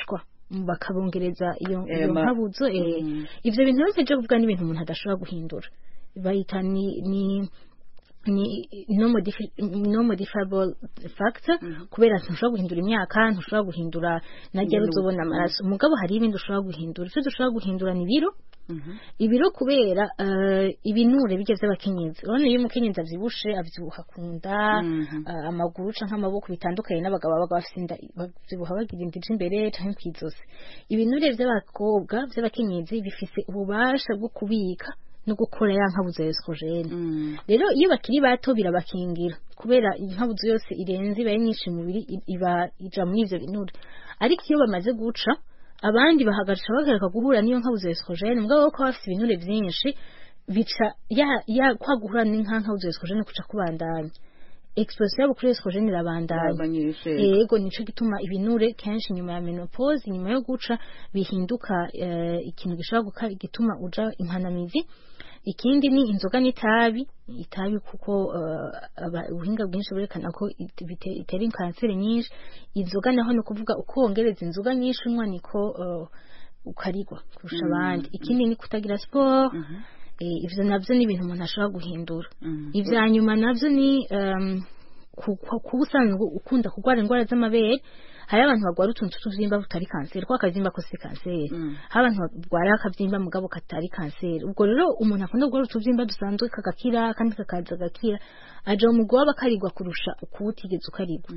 bakabongereza iyo Eh, iyo ma- nkabuzo eh, Mm. ivyo bintu byose byo kuvuga n'ibintu umuntu adashobora guhindura bayita ni ni ni no modifi- no modifiable factor kubera ntushobora guhindura imyaka ntushobora guhindura najya Ibintu- uzobona amaraso umugabo hari ibindi ushobora guhindura ivyo dushobora guhindura ni biro Mhm. ibiro kubera eh, ibinure bijya by'abakenyezi urabona iyo umukenyezi avyibushe avyibuha ku nda Mhm. eh, amaguru canke amaboko bitandukanye n'abagabo baba bafise inda bavyibuha bagira inda ija imbere canke kw'izosi ibinure vy'abakobwa vy'abakenyezi bifise ububasha bwo kubika no gukora ya nkabuzo ya estrogene Mm. rero iyo bakiri bato birabakingira kubera inkabuzo yose irenze iba ari nyinshi mu mubiri i- iba ija muri ivyo binure ariko iyo bamaze guca abandi bahagarisha bagareka guhura n'iyo nkabuzo ya estrogene mugabo ko bafite ibinure vyinshi bica ya ya kwa guhura n'inka nkabuzo ya estrogene kuca kubandanya exposition yabo kuri estrogene irabandanya Abanyeshe. yego nico gituma ibinure kenshi nyuma ya menopause nyuma yo guca bihinduka eh, ikintu gishobora guka- gituma uja impanamizi ikindi ni inzoga n'itabi itabi kuko eh, aba- ubuhinga bwinshi burekana ko it- bite- itera kanseri nyinshi inzoga naho ni ukuvuga uko wongereza inzoga nyinshi unywa niko eh, ukarigwa kurusha abandi ikindi ni kutagira siporo eh, ivyo navyo ni ibintu umuntu ashobora guhindura Mhm. ivya nyuma navyo ni um, ku- ku- kuba usanzwe ukunda kurwara indwara z'amabere hari abantu barwara utuntu tw'utuvyimba butari kanseri ko akavyimba ko si kanseri Mm. hari abantu barwara akavyimba mugabo katari kanseri ubwo rero umuntu akunda kurwara utuvyimba dusanzwe kagakira kandi kakaza gakira aja mu mugwi w'abakarigwa kurusha ukuba utigeze ukarigwa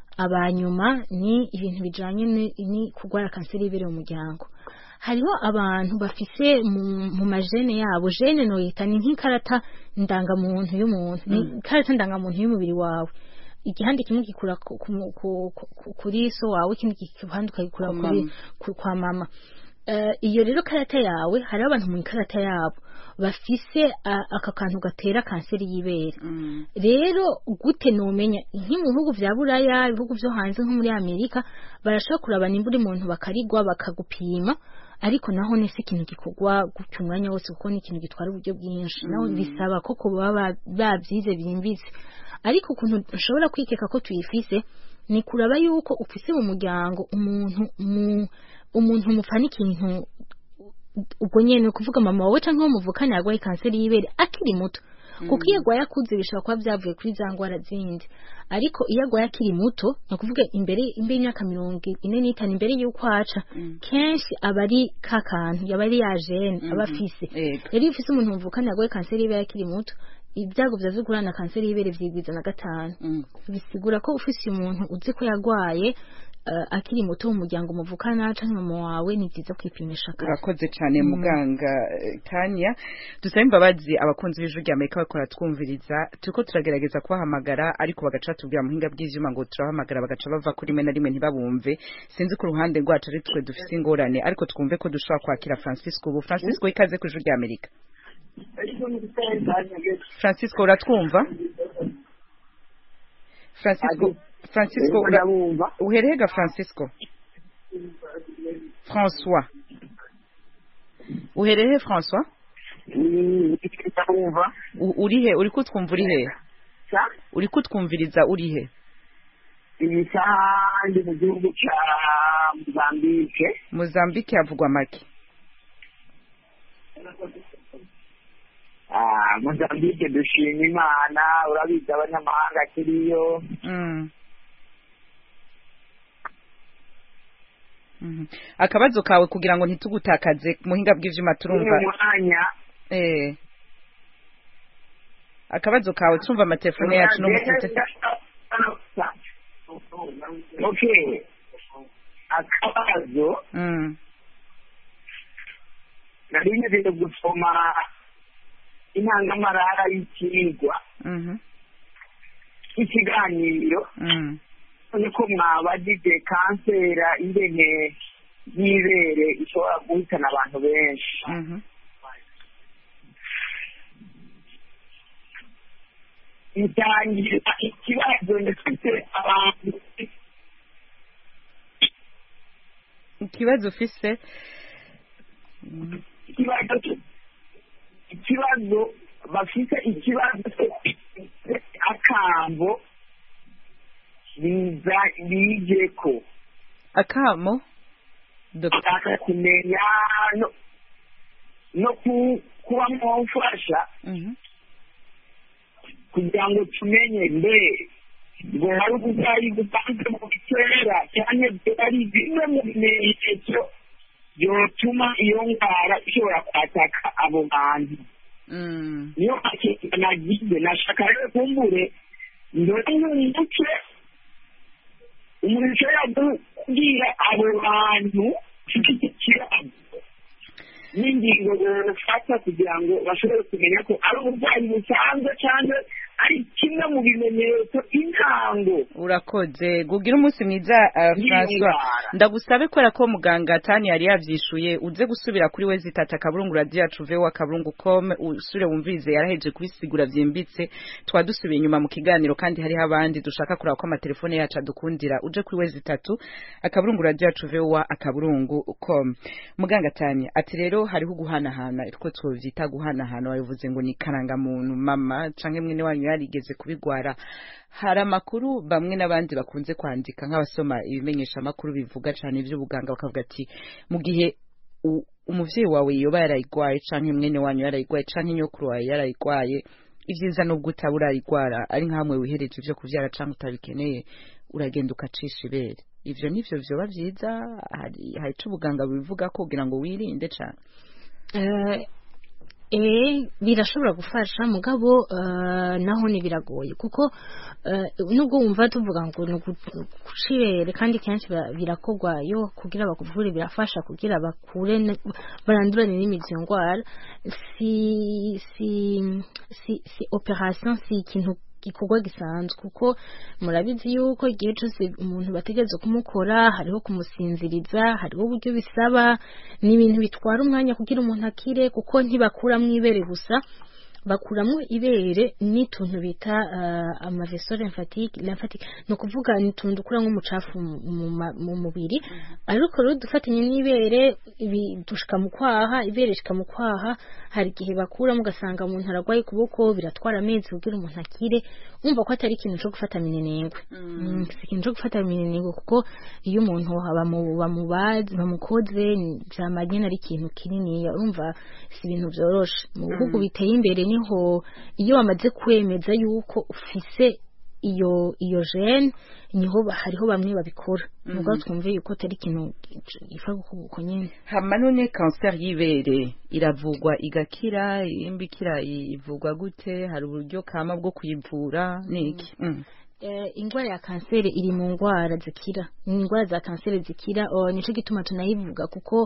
abanyuma ni ibintu bijanye ni- ni kurwara kanseri y'ibere mu muryango hariho abantu bafise mu, mu majene yabo jene noyita ni nk'ikarata ndangamuntu y'umuntu ni ikarata ndangamuntu y'umubiri wawe igihande kimwe gikura ku, ku, ku, ku, kuri so wawe ikindi gihande ukagikura Kwa kuri mama. ku- kwa mama Eh, iyo rero karata yawe hari abantu mu ikarata yabo bafise ah, aka kantu gatera kanseri y'ibere Mm. rero gute nomenya nki mu bihugu vya buraya ibihugu vyo hanze nko muri amerika barashobora kuraba nimba uri muntu bakarigwa bakagupima ariko naho ni si ikintu gikorwa gutya umwanya wose kuko ni ikintu gitwara uburyo bwinshi naho bisaba ko kuba baba babyize byimbitse ariko ukuntu ushobora kwikeka ko tuyifise ni kuraba yuko ufise mu muryango umuntu mu umuntu mupfana ikintu ubwo nyene ni ukuvuga mama wawe canke uwo muvukana yarwaye kanseri y'ibere akiri muto kuko iyo agwaye akuze bishobora kuba byavuye kuri za ngwara zindi ariko iyo agwaye akiri muto ni ukuvuga imbere imbere y'imyaka mirongo ine n'itanu imbere y'uko aca kenshi aba ari ka kantu yaba ari ya jene aba afise Yego. rero iyo ufise umuntu muvukana yarwaye kanseri y'ibere akiri muto ibyago vya vyo guhura na kanseri y'ibere vyigwiza na gatanu Mm. bisigura ko ufise umuntu uzi ko yarwaye eh, akiri muto mu muryango muvukana canke mama wawe ni vyiza kwipimisha kare urakoze cyane muganga eh, tanya dusaba imbabazi abakunzi b'ijwi rya amerika bakora twumviriza turiko turagerageza kubahamagara ariko bagaca batubwira muhinga bw'ivyuma ngo turabahamagara bagaca bava kuri rimwe na rimwe ntibabumve sinzi ko uruhande rwacu ari twe dufise ingorane ariko twumve ko dushobora kwakira francisco ubu francisco ikaze ku ijwi rya amerika francisco uratwumva francisco francisco ura- ndabumva uhereye ga francisco françois uhereye françois ndabumva U- urihe uri kutwumva urihe sa uri kutwumviriza urihe iyi saha ndi mu gihugu cya mozambike mozambique havugwa make Ah, mozambike dushima imana urabizi abanyamahanga kiriyo Mm. Mhm. akabazo kawe kugira ngo ntitugutakaze ku muhinga bw'ivyuma turumva uyu mwanya eh akabazo kawe turumva amatelefone yacu no mufite okay akabazo mm. nari ngiye gusoma intangamarara y'ikigwa mhm ikiganiro mm. niko mwabajije kansera ingene y'ibere ishobora guhitana abantu benshi mhm itangira ikibazo ndetse abantu ikibazo ufise Mhm. ikibazo cyo- ikibazo bafite ikibazo cyo akambo biza bije ko akamo Dr. ashaka kumenya no no ku- kuba mwamufasha Mhm. kugira ngo tumenye mbe ngo hari uburwayi busanzwe mu bitera cyane ari bimwe mu bimenyetso byotuma iyo ndwara ishobora kwataka abo bantu Mm. niyo makeke nagize nashaka rero kumbure ndore nk'umuco umuntu ushobora kubwira abo bantu ufite iki kibazo n'ingingo bafata kugira ngo bashobore kumenya ko ari uburwayi busanzwe cyangwa ari kimwe mu bimenyetso intango urakoze gugira umunsi mwiza uh, François Ndwara. ndagusabe kubera ko muganga tani yari yavyishuye uze gusubira kuri we zitata akaburungu radio yacu vewa akaburungu com usure wumvirize yaraheje kubisigura vyimbitse twadusubiye inyuma mu kiganiro kandi hariho abandi dushaka kuraba ko amatelefone yacu adukundira uje kuri we zitatu akaburungu radio yacu vewa akaburungu com muganga tani ati rero hariho guhanahana two twovyita guhanahana wabivuze ngo ni karangamuntu mama canke mwene wanyu yarigeze kubigwara hari amakuru bamwe n'abandi bakunze kwandika nk'abasoma ibimenyesha amakuru bivuga cyane iby'ubuganga bakavuga ati mu gihe u- umuvyeyi wawe yoba yarayigwaye canke mwene wanyu yarayigwaye canke nyokuru wawe yarayigwaye ivyiza nubwo utaba urayigwara ari nkamwe wihereje ivyo kuvyara canke utabikeneye uragenda ukacisha ibere ivyo nivyo vyoba vyiza hari hari ico ubuganga bubivuga ko kugira ngo wirinde cane Eh, eh birashobora gufasha mugabo eh, naho ni biragoye kuko eh, nubwo wumva tuvuga ngo ni gucibere kandi kenshi bira- birakorwa yo kugira bakuvure birafasha kugira bakure ne- barandurane n'imizi iyo ndwara si si si si operation si ikintu gikorwa gisanzwe kuko murabizi yuko igihe cyose umuntu bategereza kumukora hariho kumusinziriza hariho uburyo bisaba ni ibintu bitwara umwanya kugira umuntu akire kuko ntibakuramo ibere gusa bakuramo ibere n'utuntu bita uh, amaveso lymphatique lymphatique ni ukuvuga ni utuntu dukura nk'umucafu mu- mu ma- mu mubiri ariko rero dufatanye n'ibere ibi dushika mu kwaha ibere rishika mu kwaha hari igihe bakuramo ugasanga umuntu aragwaye ukuboko biratwara amezi kugira umuntu akire umva ko atari ikintu cyo gufata minenengwe Mm, si ikintu cyo gufata minenengwe kuko iyo umuntu bamu- bamubaze bamukoze byamara nyine ari ikintu kinini urumva si ibintu byoroshe mu bihugu biteye imbere niho iyo bamaze kwemeza yuko ufise iyo iyo gene niho ba- hariho bamwe babikora nubwo twumve yuko atari ikintu gifa uko nyine hama none kanseri y'ibere iravugwa igakira imbikira ivugwa gute hari uburyo kama bwo kuyivura niki Mm. Eh, ingwara ya kanseri iri mu ngwara zikira ni ingwara za kanseri zikira oh, nico gituma tunayivuga kuko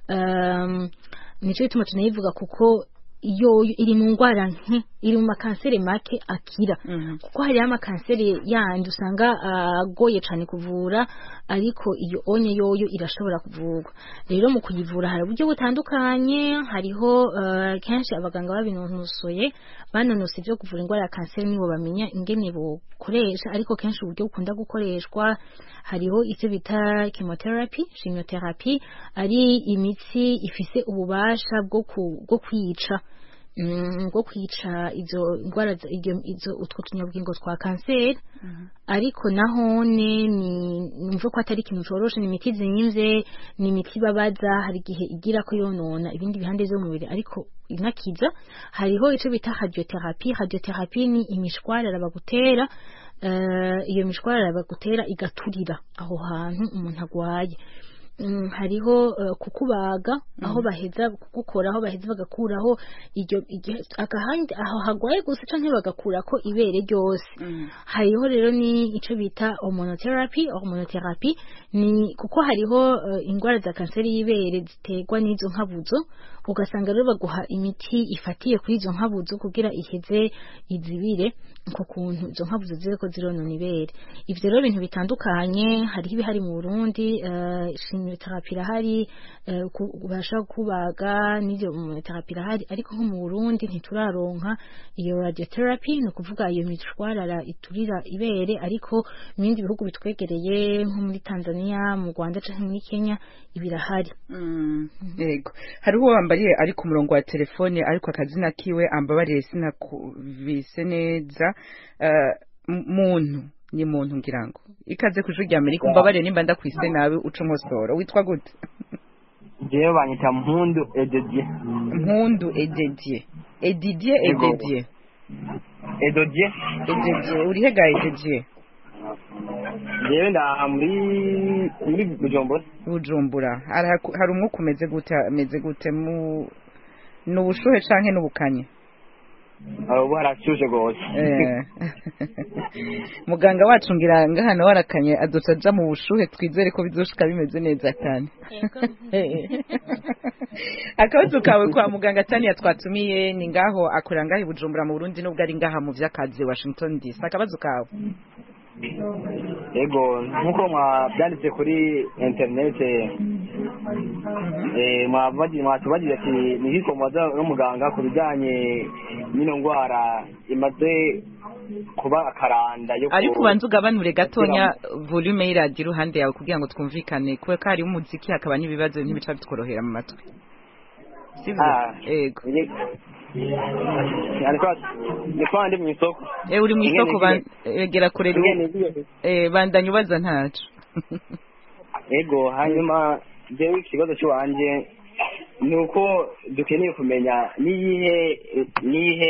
um, nico gituma tunayivuga kuko yo iri mu ngwara nke iri mu makanseri make akira Mhm. kuko hariho amakanseri yandi usanga agoye cyane kuvura ariko iyo onye yoyo irashobora kuvurwa rero mu kuyivura hari uburyo butandukanye hariho eh, kenshi abaganga babinonosoye banonose ibyo kuvura indwara ya kanseri nibo bamenya ingene bukoresha ariko kenshi uburyo bukunda gukoreshwa hariho icyo bita chemotherapy chemotherapy ari imitsi ifise ububasha bwo ku- bwo kwica mm, bwo kwica izo ndwara za- iryo- izo utwo tunyabwingo twa kanseri ariko nahone ni numva ko atari ikintu coroshe ni imiti zimvye ni imiti babaza hari igihe igira ko yonona ibindi bihande vyo mu mubiri ariko inakiza hariho ico bita radiotherapy radiotherapy ni imishwarara bagutera eh, iyo mishwarara bagutera igaturira aho hantu umuntu agwaye Mm, hariho uh, kukubaga aho baheza kugukora aho baheza bagakuraho iryo iryo- agahandi aho hagwaye gusa canke bagakurako ibere ryose hariho rero ni ico bita hormonotherapy hormonotherapy ni kuko hariho uh, ingwara za kanseri y'ibere ziterwa n'izo nkabuzo ugasanga rero baguha imiti ifatiye kuri izo nkabuzo kugira iheze izibire uko kuntu izo nkabuzo ziriko zironona ibere ivyo rero ibintu bitandukanye hariho ibihari mu Burundi uh, chimiothérapie irahari uh, ku- ubasha kubaga n'ivyo hormonotherapy irahari ariko nko mu Burundi ntituraronka iyo radiotherapy ni ukuvuga iyo mishwarara iturira ibere ariko mu bindi bihugu bitwegereye nko muri Tanzania mu Rwanda canke muri Kenya ibirahari Mm, yego hariho uwambariye ari ku murongo wa telefone ariko akazina kiwe ambabariye sinakuvise neza Eh, m- muntu ni muntu ngira ngo ikaze ku ijwi rya amerika umbabarire nimba ndakwise nawe uca unkosora witwa gute jewe banyita mpundu ededie mpundu ededie edidie Yego. ededie edodie ededie urihe ga ededie jewe ndaha muri muri bujumbura bujumbura hari hari umwuka umeze gute ameze gute mu ni ubushuhe canke n'ubukanye aho ubu harashushe rwose Eh. muganga wacu ngira ngahano warakanye aduca aja mu bushuhe twizere ko bizoshika bimeze neza cyane akabazo kawe kwa muganga taniya twatumiye ni ngaho akorera ngaho i bujumbura mu burundi nubwo ari ngaha mu vy'akazi washington dc akabazo kawe yego nk'uko mwabyanditse kuri interinete eh, mwabagi- mwatubagije ati ni hiko mubaza n'umuganga ku bijyanye n'ino ndwara imaze kuba akaranda yo ku- ariko ubanza ugabanure gatonya volume y'iradiyo iruhande yawe kugira ngo twumvikane kubera ko hariho umuziki hakaba n'ibibazo ntibica bitworohera mu matwi sivyo Ah. yego ariko ndiko ndi mu isoko Eh, uri mu isoko Ingene ban- egera kure ru- ingene ngiye- eh, bandanya ubaza ntaco yego hanyuma jewe ikibazo cy'iwanje ni uko dukeneye kumenya niyihe niyihe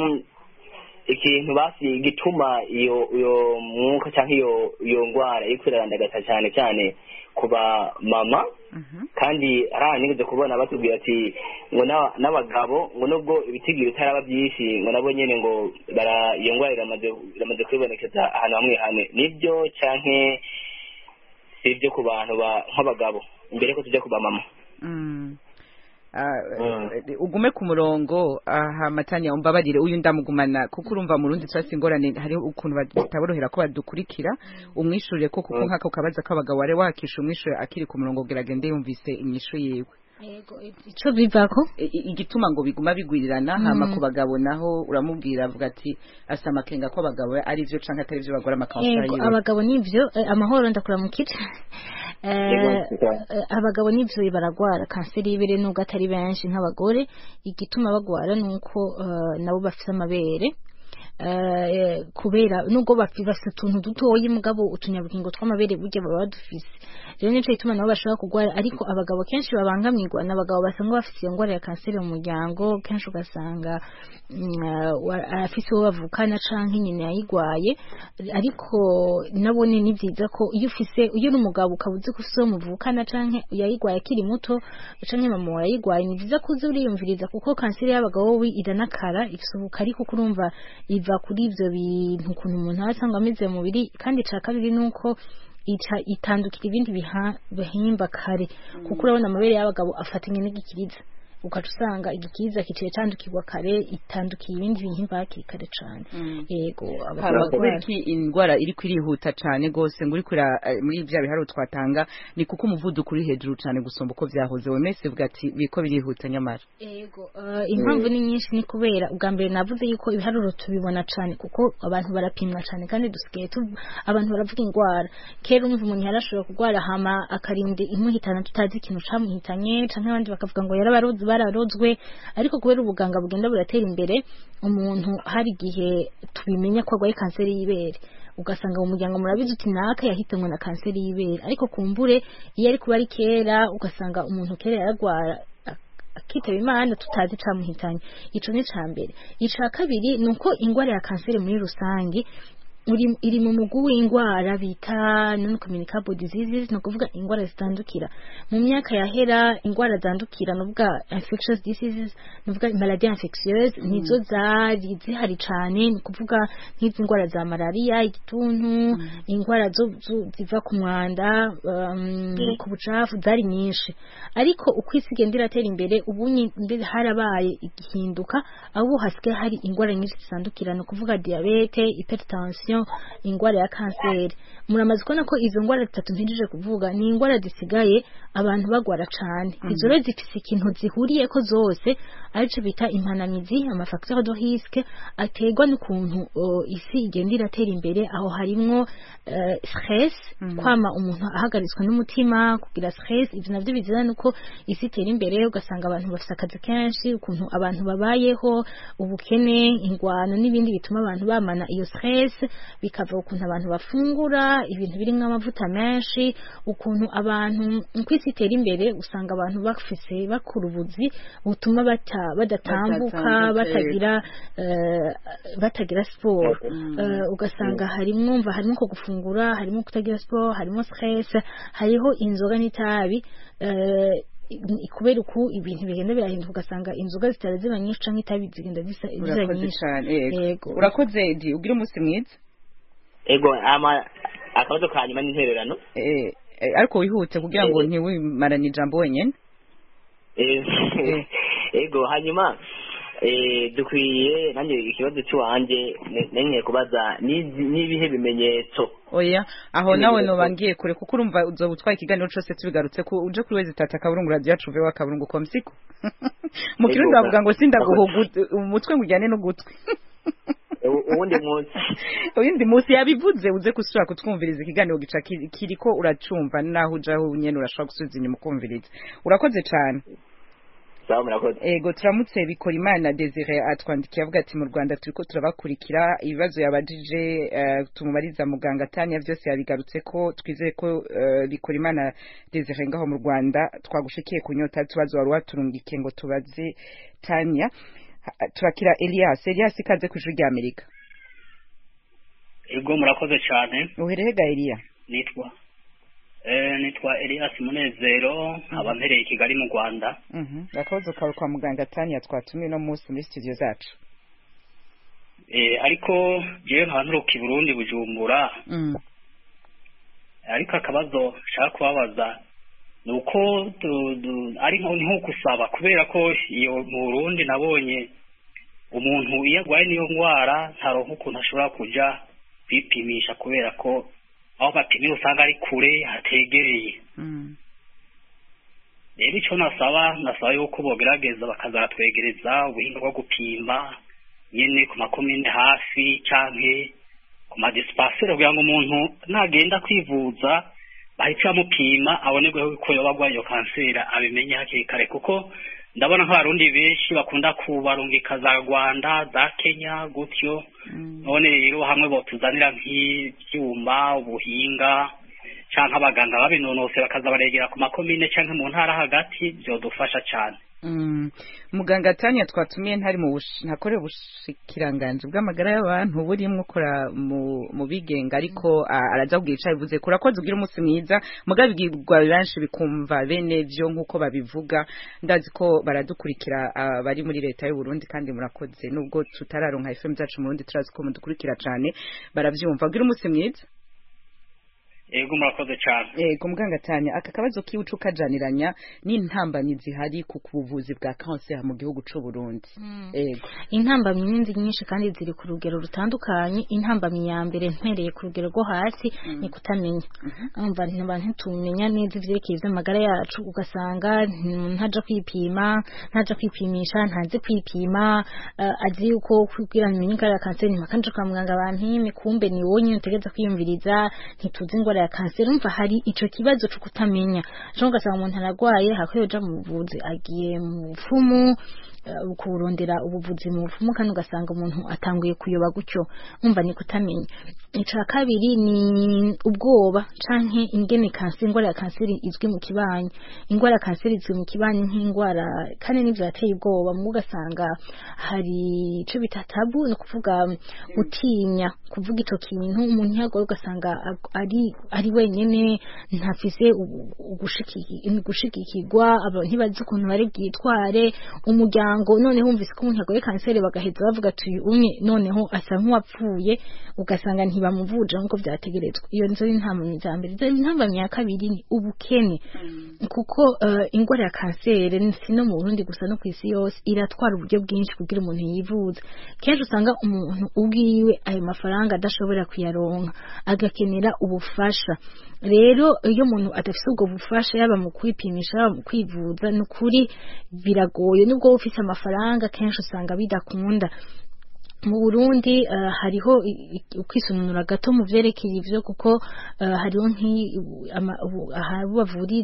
ikintu basi gituma iyo iyo mwuka cyangwa iyo iyo ndwara iri kwirandagata cyane cyane ku ba mama kandi ari ahantu nigeze kubona batubwira ati ngo n'aba- n'abagabo ngo nubwo ibitigiri bitaraba byinshi ngo nabo nyine ngo bara iyo ndwara iramaze iramaze kwibonekeza ahantu hamwe hamwe nibyo canke si ibyo ku bantu ba- nk'abagabo mbere ko tujya ku bamama Mm. Ah, eh, ugume ku murongo aha matanya umbabarire uyu ndamugumana kuko urumva mu rundi twasi ingorane hariho ukuntu bataborohera ko badukurikira umwishurire ko kuko Mm. nk'ako kabaza k'abagabo wari wakisha umwishure akiri ku murongo geragende yumvise inyishu yiwe Yego, ico bivako I- i- igituma ngo biguma bigwirirana Mm. hama ku bagabo naho uramubwira avuga ati asa amakenga ko abagabo ari byo canke atari byo bagora amakanseri Yego, yiwe abagabo nivyo eh, amahoro ndakuramukira Eh, Yego, eh, abagabo nivyo baragwara kanseri y'ibere nubwo atari benshi nk'abagore igituma bagwara nuko eh, nabo bafise amabere eh, kubera nubwo bafi- bafise utuntu dutoyi mugabo utunyabugingo tw'amabere burya baba badufise rero nico gituma nabo bashobora kugwara ariko abagabo kenshi babangamirwa n'abagabo basanga bafise iyo ngwara ya kanseri mu muryango kenshi ugasanga mm, eh, wa- arafise uwo bavukana canke nyine yayigwaye ariko nabone ni vyiza ko iyo ufise iyo uri umugabo ukaba uzi ko ufise uwo muvukana canke yayigwaye akiri muto canke mama wawe yayigwaye ni vyiza ko uza uriyumviriza kuko kanseri y'abagabo wowe iranakara ifise ubukari kuko urumva iva kuri ivyo bintu ukuntu umuntu aba asanga ameze mu mubiri kandi ica kabiri nuko ica itandukira ibindi biha- bihimba kare kuko urabona amabere y'abagabo afatanye n'igikiriza ugaca usanga igikiriza kiciye candukirwa kare itandukiye ibindi bihimba hakiri kare cane yego hama abagabo kubera iki indwara iri kwirihuta cane gose ngo uri kura eh, muri vya biharuro twatanga ni kuko umuvuduko uri hejuru cane gusumba uko vyahoze wemese bwa ati biriko birihuta nyamara Yego, uh, impamvu ni nyinshi ni kubera ubwa mbere navuze yuko ibiharuro tubibona cyane kuko abantu barapimwa cyane kandi dusigaye tu abantu baravuga indwara kera umva umuntu yarashobora kurwara hama akarinda imuhitana tutazi ikintu camuhitanye canke abandi bakavuga ngo yarabarozwe bararozwe ariko kubera ubuganga bugenda buratera imbere umuntu hari igihe tubimenya ko arwaye kanseri y'ibere ugasanga mu muryango murabizi uti naka yahitanwe na kanseri y'ibere ariko kumbure iyo ari kuba ari kera ugasanga umuntu kera yaragwara akitaba imana tutazi camuhitanye ico ni ca mbere ica kabiri ni uko ingwara ya kanseri muri rusange uri- iri mu mugwi w'ingwara bita non communicable diseases ni ukuvuga ingwara zitandukira mu myaka yahera ingwara zandukira ni ukuvuga infectious diseases ni ukuvuga maladie infectieuse nizo zari zihari cane ni ukuvuga nk'izi ngwara za malaria igituntu ingwara zo- zo- ziva ku mwanda um, ku bucafu zari nyinshi ariko uko isi igenda iratera imbere ubu nyi- mbere harabaye igihinduka aho ubu hasigaye hari ingwara nyinshi zitandukira ni ukuvuga diabete hypertension ingwara ya kanseri muramaze kubona ko izo ngwara zitatu mpinjije kuvuga ni ingwara zisigaye abantu bagwara cane izo rero zifise ikintu zihuriyeko zose arico bita impanamizi amafacteur de risque aterwa n'ukuntu uh, isi igenda iratera imbere aho harimwo uh, stress kwama umuntu ahagaritswe n'umutima kugira stress ivyo navyo bizana nuko isi itera imbere ugasanga abantu bafise akazi kenshi ukuntu abantu babayeho ubukene ingwano n'ibindi bituma abantu bamana iyo stress bikava ukuntu abantu bafungura ibintu birimo amavuta menshi ukuntu abantu ku isi itera imbere usanga abantu bafise bakura ubuzi butuma bata- badatambuka Badatambuka, batagira eh, batagira siporo Eh, ugasanga harimo mva harimo ko gufungura harimo kutagira siporo harimo stress hariho inzoga n'itabi eh, i- kubera uku ibintu bigenda birahinduka ugasanga inzoga zitara ziba nyinshi canke itabi zigenda zisa ziba urakoze nyinshi cyane yego Yego. urakoze edi ugira umunsi mwiza ego ama akabazo ka nyuma n'intererano Eh, eh, ariko wihute kugira ngo ntiwimarane ijambo wenyine Eh, ego hanyuma eh, dukwiye nanjye ikibazo cy'iwanjye nenye kubaza ni- n'ibihe bimenyetso oya aho Nyine nawe birashoboka. noba ngiye kure kuko urumva uzoba utwaye ikiganiro cyose tubigarutse ko uje kuri wezi tata akaburungu radiyo yacu veho akaburungu komsiko mu Ego, kirundi bavuga ngo sindaguha urakoze. ugu- umutwe ngo ujyane n'ugutwi U- uwundi munsi uyindi munsi yabivuze uze gusubira kutwumviriza ikiganiro gica kiri- kiriko uracumva naho ujaho nyene urashobora gusubiza inyuma ukumviriza urakoze cyane sawa murakoze ego turamutse bikora imana desire atwandikiye avuga ati mu rwanda turiko turabakurikira ibibazo yabajije eh, tumubariza muganga tanya byose yabigarutse ko twizeye ko eh, bikora imana desire ngaho mu rwanda twagushikiye ku nyota tubazo wari waturungike ngo tubaze tanya Ha- turakira elias elias ikaze ku ijuru ry'amerika ego murakoze cyane uherehega eliya nitwa eh, nitwa elias munezero nkaba mpereye i kigali mu rwanda Mhm. akabazo kawe kwa muganga tanya twatumiye uno munsi muri studio zacu eh, ariko jewe nkaba nturuka i burundi bujumbura Mm. ariko akabazo nshaka kubabaza ni uko du- du- ari nko ni nko gusaba kubera ko iyo mu burundi nabonye umuntu iyo arwaye n'iyo ndwara ntaronka ukuntu ashobora kuja kwipimisha kubera ko aho bapimira usanga ari kure hategereye Mm. rero icyo nasaba nasaba yuko bogerageza bakazaratwegereza ubuhinga bwo gupima nyine ku makomine hafi canke ku madisipasire kugira ngo umuntu nagenda kwivuza bahite bamupima abonerweho ko yoba arwaye iyo kanseri abimenye hakiri kare kuko ndabona nk'abarundi benshi bakunda kubarungika za rwanda za kenya gutyo none rero hamwe botuzanira nk'ibyuma ubuhinga canke abaganga babinonose bakaza baregera ku makomine canke mu ntara hagati byodufasha cane Mm. muganga tanya twatumiye ntari mu bush- ntakorera ubushikiranganji bw'amagara y'abantu burimwo ukora mu mu bigenga ariko ah, araza kubwira ico bivuze kurakoze ugira umunsi mwiza mugabo ibwirwa benshi bikumva bene vyo nk'uko babivuga ndazi ko baradukurikira ah, bari muri leta y'u Burundi kandi murakoze nubwo tutararonka FM zacu mu Burundi turazi ko mudukurikira cane baravyumva ugira umunsi mwiza ego murakoze cane Ego muganga tanya aka kabazo kiwucu kajaniranya n'intambanyi zihari ku buvuzi bwa cancer mu gihugu c'u Burundi. Ego. intambamyi n'inzi nyinshi kandi ziri ku rugero rutandukanye intambamyi ya mbere mpereye ku rugero rwo hasi ni kutamenya umva abantu ntitumenya neza ivyerekeye ivy'amagara yacu ugasanga mm, ntaja kwipima ntaja kwipimisha ntazi kwipima uh, azi yuko kugira ngo umenye indwara ya kanseri ntimakanje kwa muganga bampime kumbe ni wowe nyine utegereza kwiyumviriza ntituzi indwara ya kanseri umva hari ico kibazo co kutamenya cyo ugasanga umuntu aragwaye hakwiye uja mu buvuzi agiye mu bupfumu uh, kurondera ubuvuzi mu bupfumu kandi ugasanga umuntu atanguye kuyoba gutyo umva ni kutamenya ica kabiri ni ubwoba canke ingene kanseri indwara ya kanseri izwi mu kibanyi indwara ya kanseri izwi mu kibanyi nk'indwara kandi n'ivyo yateye ubwoba mu ugasanga hari ico bita tabu ni ukuvuga utinya kuvuga ico kintu umuntu yagoye ugasanga ag- ari ari wenyene ntafise u- ugushiki- gushigikirwa abantu ntibazi ukuntu bari bwitware umuryango noneho wumvise ko umuntu yagoye kanseri bagaheza bavuga ati uyu umwe noneho asa nk'uwapfuye ugasanga ntibamuvuje nk'uko vyategerezwa iyo nizo intambamyi za mbere Izo intambamyi ya kabiri ni ubukene kuko uh, ingwara ya kanseri si no mu Burundi gusa no kw'isi yose iratwara uburyo bwinshi kugira umuntu yivuze kenshi usanga umuntu ubwiwe ayo mafaranga adashobora kuyaronka agakenera ubufasha rero iyo umuntu adafise ubwo bufasha yaba mu kwipimisha yaba mu kwivuza ni ukuri biragoye nubwo wowe ufise amafaranga kenshi usanga bidakunda mu Burundi uh, hariho i- i- ukwisununura gato mu vyerekeye ivyo kuko uh, hariho nk'i ama- ubu- aho bavurira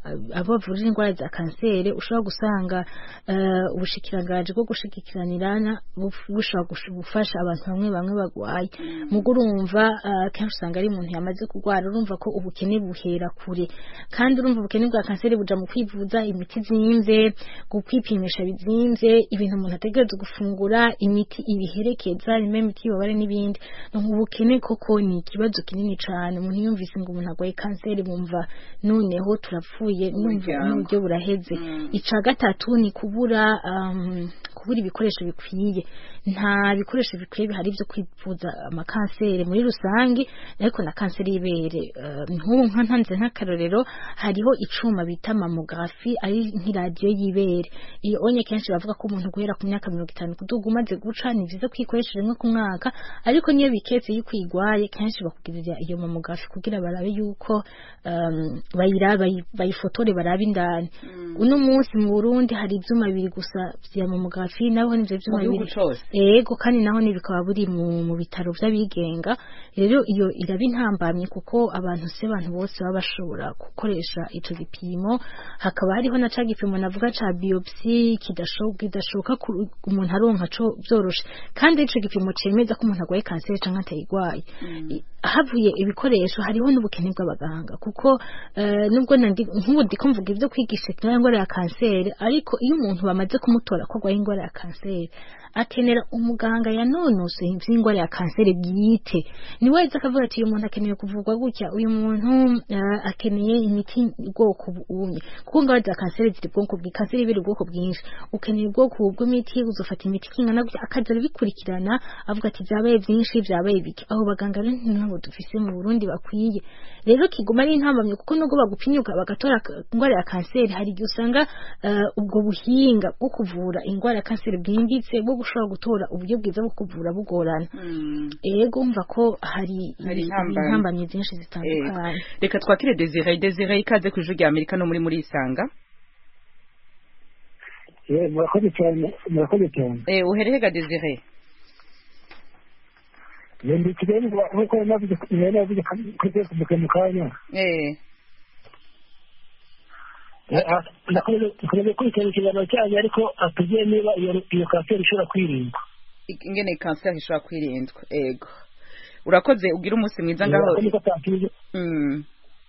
abo bavurira indwara za kanseri ushobora gusanga eh, ubushikiranganji bwo gushikiranirana buf- bushobora gush- gufasha abantu bamwe bamwe bagwaye mugo urumva eh, kenshi usanga ari umuntu yamaze kurwara urumva ko ubukene buhera kure kandi urumva ubukene bwa kanseri buja mu kwivuza imiti zimvye kwipimisha bizimvye ibintu umuntu ategereza gufungura imiti ibiherekeza rimwe imiti y'ububabare n'ibindi Donc ubukene koko ni ikibazo kinini cane umuntu yumvise ngo umuntu arwaye kanseri bumva noneho turapfuye numva Umuryango. n'uburyo buraheze ica gatatu ni kubura um, kubura ibikoresho bikwiye nta bikoresho bikwiye bihari byo kwivuza amakanseri muri rusange ariko na kanseri y'ibere uh, nk'ubu nka ntanze nk'akarorero hariho icuma bita mamografi ari nk'iradiyo y'ibere iyo onye kenshi bavuga ko umuntu guhera ku myaka mirongo itanu kuduga umaze guca ni byiza kwikoresha rimwe ku mwaka ariko niyo biketse yuko uyigwaye kenshi bakugirira iyo mamografi kugira barabe yuko um, bayira bayi- bayifotore barabe indani uno munsi mu Burundi hari ivyuma bibiri gusa vya mamografi naho nivyo vyuma Mu gihugu bibiri cose? ego kandi naho ni bikaba buri mu, mu bitaro vy'abigenga rero iyo iraba intambamye kuko abantu se abantu bose baba bashobora gukoresha ico gipimo hakaba hariho na ca gipimo navuga ca biopsi kidashoboka kidashoboka ku- umuntu aronka co vyoroshe kandi ico gipimo cemeza ko umuntu arwaye kanseri canke atayigwaye I- havuye ibikoresho hariho n'ubukene bw'abaganga kuko eh, nubwo nandi nk'ubu ndiko mvuga ivyo kwigisha indwara ya kanseri ariko iyo umuntu bamaze kumutora ko arwaye indwara ya kanseri akenera umuganga yanonosoye ivy'indwara ya kanseri bwite ni wese akavuga ati uyu muntu akeneye kuvurwa gutya uyu muntu eh, akeneye imiti ubwoko bumwe kuko indwara za kanseri ziri ubwoko bwi kanseri ibiri ubwoko bwinshi ukeneye ubwoko bw'imiti uzofata imiti kingana gutya akaza arabikurikirana avuga ati vyabaye vyinshi vyabaye bike abo baganga rero ntabwo dufise mu Burundi bakwiye rero kiguma ari intambamye kuko nubwo bagupimyuka bagatora ka- indwara ya kanseri hari igihe usanga eh, ubwo buhinga bwo kuvura indwara ya kanseri bwimbitse bwo gushobora gutora uburyo bwiza bwo kuvura bugorana ego umva ko hari Hari ibi- intambamyi. intambamyi zinshi zitandukanye reka twakire desire desire ikaze ku ijwi rya amerika no muri muri isanga Eh, murakoze cyane murakoze cyane Eh, uhereye ga desire ndi kigali nkuko navuze nari navuze kuri facebook mu kanya Eh, Eh, ah, nakomeje nakomeje kurikirana ikiganiro cyanyu ariko atubwiye niba iyo iyo kanseri ishobora kwirindwa ingene kanseri ishobora kwirindwa ego urakoze ugira umunsi mwiza ngaho Ako niko atakije Mm.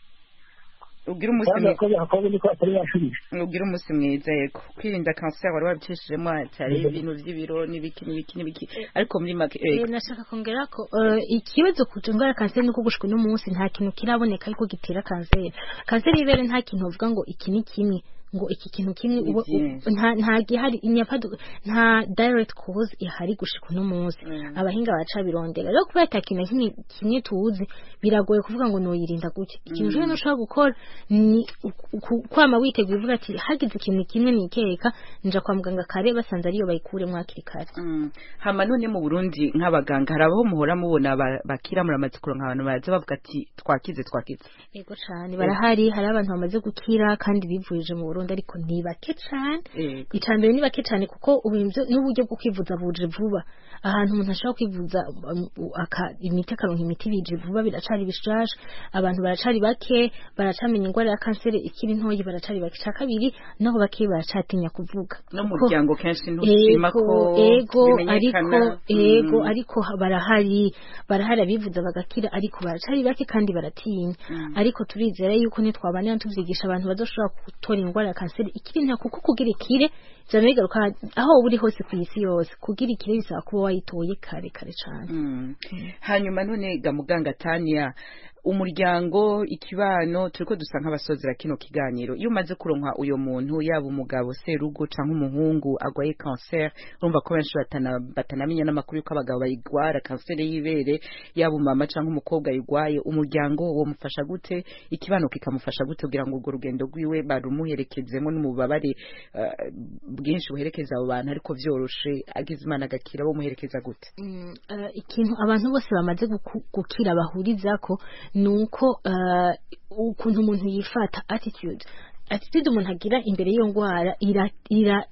ugira umunsi kandi mwiza yakoze akabazo niko atari yashubije ugira umunsi mwiza yego kwirinda kanseri wari wabicishijemo cyari ibintu by'ibiro n'ibiki n'ibiki n'ibiki ariko muri make Eh, ego nashaka kongera ko eh, ikibazo ku ndwara ya kanseri nuko gushika uno munsi nta kintu kiraboneka ariko gitera kanseri kanseri y'ibere nta kintu uvuga ngo iki ni kimwe ngo iki kintu kimwe Ni uba- byinshi. nta nta gihari inyapadu nta direct cause ihari gushika uno munsi abahinga baca birondera rero kubera ata kintu na kimwe kimwe tuzi biragoye kuvuga ngo noyirinda gutya ikintu Mm. mm. ushobora gukora ni uku- uku- kwama witeguye uvuga ati hagize ikintu kimwe nikeka nja kwa muganga kare basanze ariyo bayikuremo hakiri kare Mm. hama none mu burundi nk'abaganga hari abaho muhora mubona ba- bakira muramaze kuronka abantu baza bavuga ati twakize twakize Ego cyane barahari hari abantu bamaze gukira kandi bivurije mu Burundi ariko ni bake cyane Ego. icambere ni bake cyane kuko ubu ivyo- n'uburyo bwo kwivuza buje vuba ahantu umuntu ashobora kwivuza um, u- aka imiti akaronka imiti bije vuba biracari bishasha abantu baracari bake baracamenya indwara ya kanseri ikiri ntoyi baracari bake ca kabiri naho bake baracatinya kuvuga no mu Kuko- muryango kenshi ntushima ego ko ego ariko bimenyekana ego Mm. ariko barahari barahari abivuza bagakira ariko baracari bake kandi baratinya Mm. ariko turizera yuko nitwabanira tuvyigisha abantu bazoshobora gutora indwara ya kanseri ikiri nta kuko kugira ikire vyama bigaruka aho wowe uri hose ku isi yose kugira ikire bisaba kuba wayitoye kare kare cane Mm. hanyuma none ga muganga tania umuryango ikibano turiko dusa nk'abasozera kino kiganiro iyo umaze kuronka uyo muntu yaba umugabo serugo canke umuhungu agwaye cancer urumva ko benshi batana, batanamenya n'amakuru yuko abagabo bayigwara kanseri y'ibere yaba umama canke umukobwa ayigwaye umuryango wo mufasha gute ikibano kikamufasha gute kugira ngo urwo rugendo rwiwe barumuherekezemo n'umubabare uh, bwinshi buherekeza abo bantu ariko vyoroshe agize imana agakira bo muherekeza gute Mm, eh, ikintu abantu bose bamaze guku- gukira bahurizako nuko eh, ukuntu umuntu yifata attitude attitude umuntu agira imbere y'iyo ndwara ira ira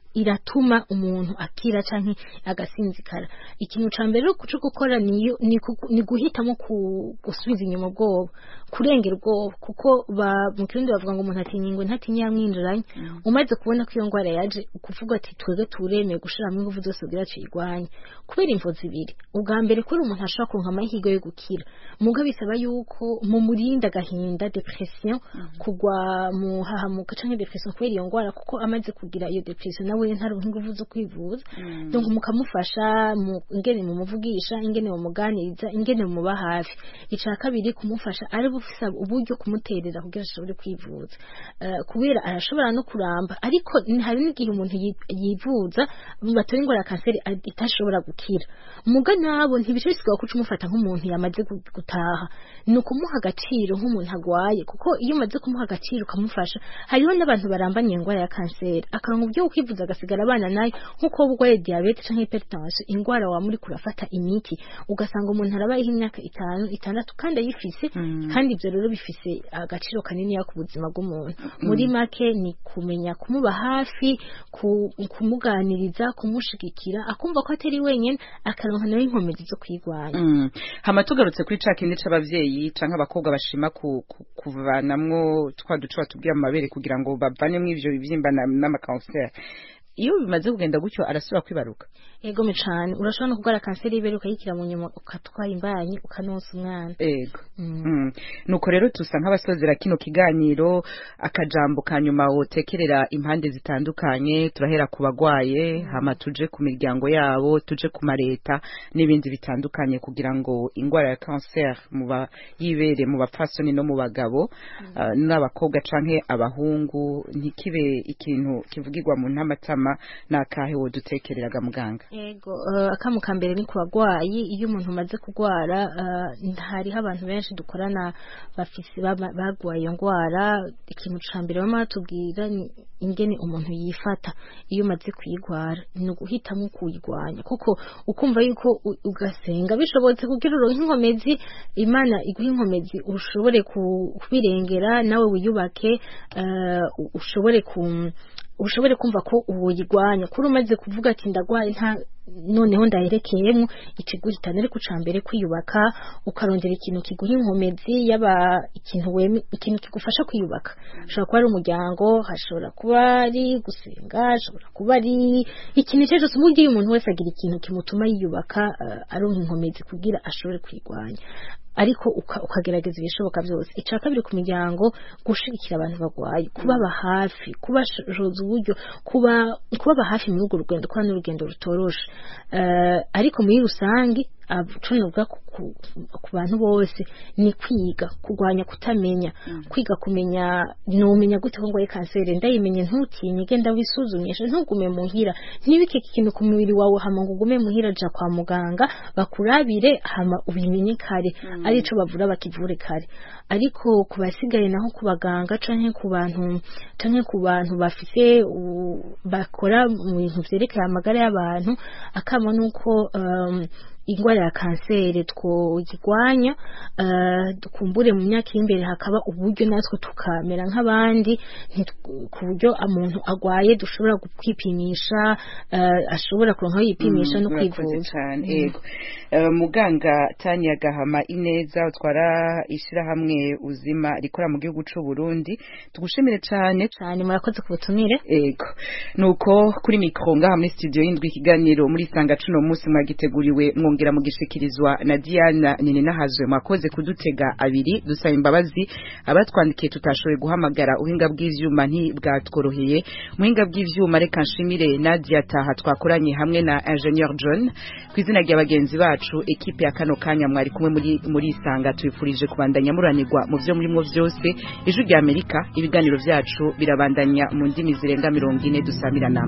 iratuma umuntu akira canke agasinzikara ikintu ca mbere cyo gukora niyo ni ku- ni guhitamo ku- gusubiza inyuma ubwoba kurengera ubwoba kuko ba mu kirundi bavuga ngo umuntu atinya ingwe ntatinya yamwinjiranye umaze kubona ko iyo ndwara yaje ukuvuga ati twebwe turemeye gushiramo ingufu zose kugira tuyirwanye kubera imvo zibiri ubwa mbere kuri umuntu ashobora kuronka amahirwe yo gukira muga bisaba yuko mu murinda agahinda depression kugwa mu hahamuka canke depression kubera iyo ndwara kuko amaze kugira iyo depression nawe ntaronka ingufu zo kwivuza donc mukamufasha mu ingene mumuvugisha ingene mumuganiriza ingene mumuba hafi ica kabiri kumufasha ari bufisa uburyo kumuterera kugira ashobore kwivuza Eh, kubera arashobora no kuramba ariko ni- hari n'igihe umuntu yi- yivuza batora ingwara ya kanseri a- itashobora gukira muga nabo ntibice bisigaye kuca umufata nk'umuntu yamaze gu- gutaha ni ukumuha agaciro nk'umuntu agwaye kuko iyo umaze kumuha agaciro ukamufasha hariho n'abantu barambanye iyo ndwara ya kanseri akaronka uburyo bwo kwivuza agasigara abana nayo nk'uko wowe urwaye diyabete canke hypertension indwara waba muri kurafata imiti ugasanga umuntu arabayeho imyaka itanu itandatu kandi ayifise kandi ibyo rero bifise agaciro kanini ku buzima bw'umuntu muri make ni kumenya kumuba hafi ku- kumuganiriza kumushigikira akumva ko atari wenyine akaronka nawe inkomezi zo kwirwanya Mm. hama tugarutse kuri ca kindi c'abavyeyi canke abakobwa bashima ku, ku, kuvanamwo twa duce batubwira mu mabere kugira ngo bavanemo ivyo bivyimba na- n'amakanseri iyo bimaze kugenda gutyo arasubira kwibaruka egome cane urashobora no kurwara kanseri y'ibere ukayikira mu nyuma ukatwara imbanyi ukanonsa umwana ego Mm. nuko rero tusa nk'abasozera kino kiganiro akajambo ka nyuma wotekerera impande zitandukanye turahera ku bagwaye hama tuje ku miryango yabo tuje ku mareta n'ibindi bitandukanye kugira ngo ingwara ya cancer mu bayibere mu bapfasoni no mu bagabo ah, n'abakobwa canke abahungu ntikibe ikintu kivugirwa mu ntamatama n'akahe wodutekereraga muganga Ego uh, akamu ka mbere ni ku bagwayi iyo umuntu umaze kugwara uh, hariho abantu benshi dukorana bafise baba- bagwaye iyo ngwara ikintu ca mbere bama batubwira ni ingene umuntu yifata iyo umaze kuyigwara ni uguhitamo kuyigwanya kuko ukumva yuko u- ugasenga bishobotse kugira uronke inkomezi imana iguha inkomezi ushobore ku- kubirengera nawe wiyubake uh, u- ushobore ku ushobore kumva ko uwoyigwanya kuri umaze kuvuga ati ndagwaye nta noneho ndaherekeyemo ikiguhitana ariko uca mbere kwiyubaka ukarondera ikintu kiguha inkomezi yaba ikintu weme ikintu kigufasha kwiyubaka hashobora kuba ari umuryango hashobora kuba ari gusenga hashobora kuba ari ikintu icyo cyose uburyo iyo umuntu wese agira ikintu kimutuma yiyubaka uh, aronka inkomezi kugira ashobore kwigwanya ariko uka- ukagerageza ibishoboka byose icya kabiri ku miryango gushigikira abantu bagwaye kubaba hafi kubashoza uburyo kuba kubaba hafi muri urwo rugendo kuba n'urugendo rutoroshe Eh, ariko muri rusange abucunuga ku, ku, ku bantu bose ni kwiga kurwanya kutamenya kwiga kumenya numenya gute ko ngwaye kanseri ndayimenye ntutinye genda wisuzumishe ntugume muhira ntibike ikintu ku mubiri wawe hama ngo ugume muhira ja kwa muganga bakurabire hama ubimenye kare arico bavura bakivure kare ariko ku basigaye naho ku baganga canke ku bantu canke ku bantu bafise u- bakora mu bintu vyerekeye amagara y'abantu akama nuko um, ingwara ya kanseri twoyigwanya uh, dukumbure mu myaka y'imbere hakaba uburyo natwe tukamera nk'abandi ntitu- ku buryo umuntu agwaye dushobora kwipimisha uh, ashobora kuronka aho yipimisha no Murakoze kwivuza cane Mm. ego Eh, muganga Tanya Gahama Ineza utwara ishirahamwe uzima rikora mu gihugu c'u Burundi tugushimire cane cane murakoze ku butumire ego nuko kuri mikro ngaha muri studio y'indwi ikiganiro muri sanga cuno munsi mwagiteguriwe mwongera mugishikirizwa na Diana Nini nahazwe mwakoze kudutega abiri dusaba imbabazi abatwandikiye tutashoboye guhamagara uhinga bw'ivyuma ntibwatworoheye muhinga bw'ivyuma reka nshimire Nadia Taha twakoranye hamwe na Ingenieur John kwizina rya bagenzi bacu ekipe ya kano kanya mwari kumwe muri muri isanga tubifurije kubandanya muranirwa mu byo murimo byose ijwi rya Amerika ibiganiro byacu birabandanya mu ndimi zirenga mirongo ine dusamirana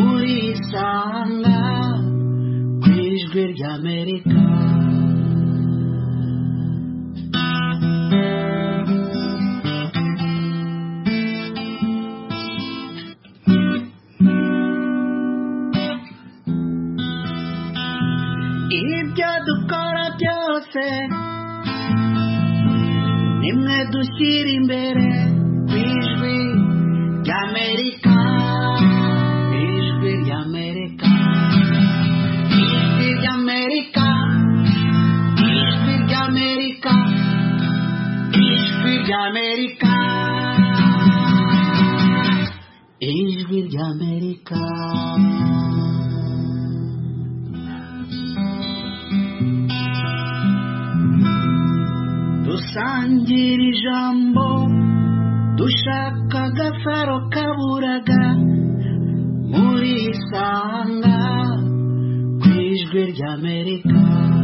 murisanga ku ijwi ry'amerika ibyo dukora byose nimwe dushyira imbere ku ijwi ry'amerika ijwi ry'amerika ijwi ry'amerika dusangira ijambo dushaka agasaro kaburaga muri isanga ku ijwi ry'amerika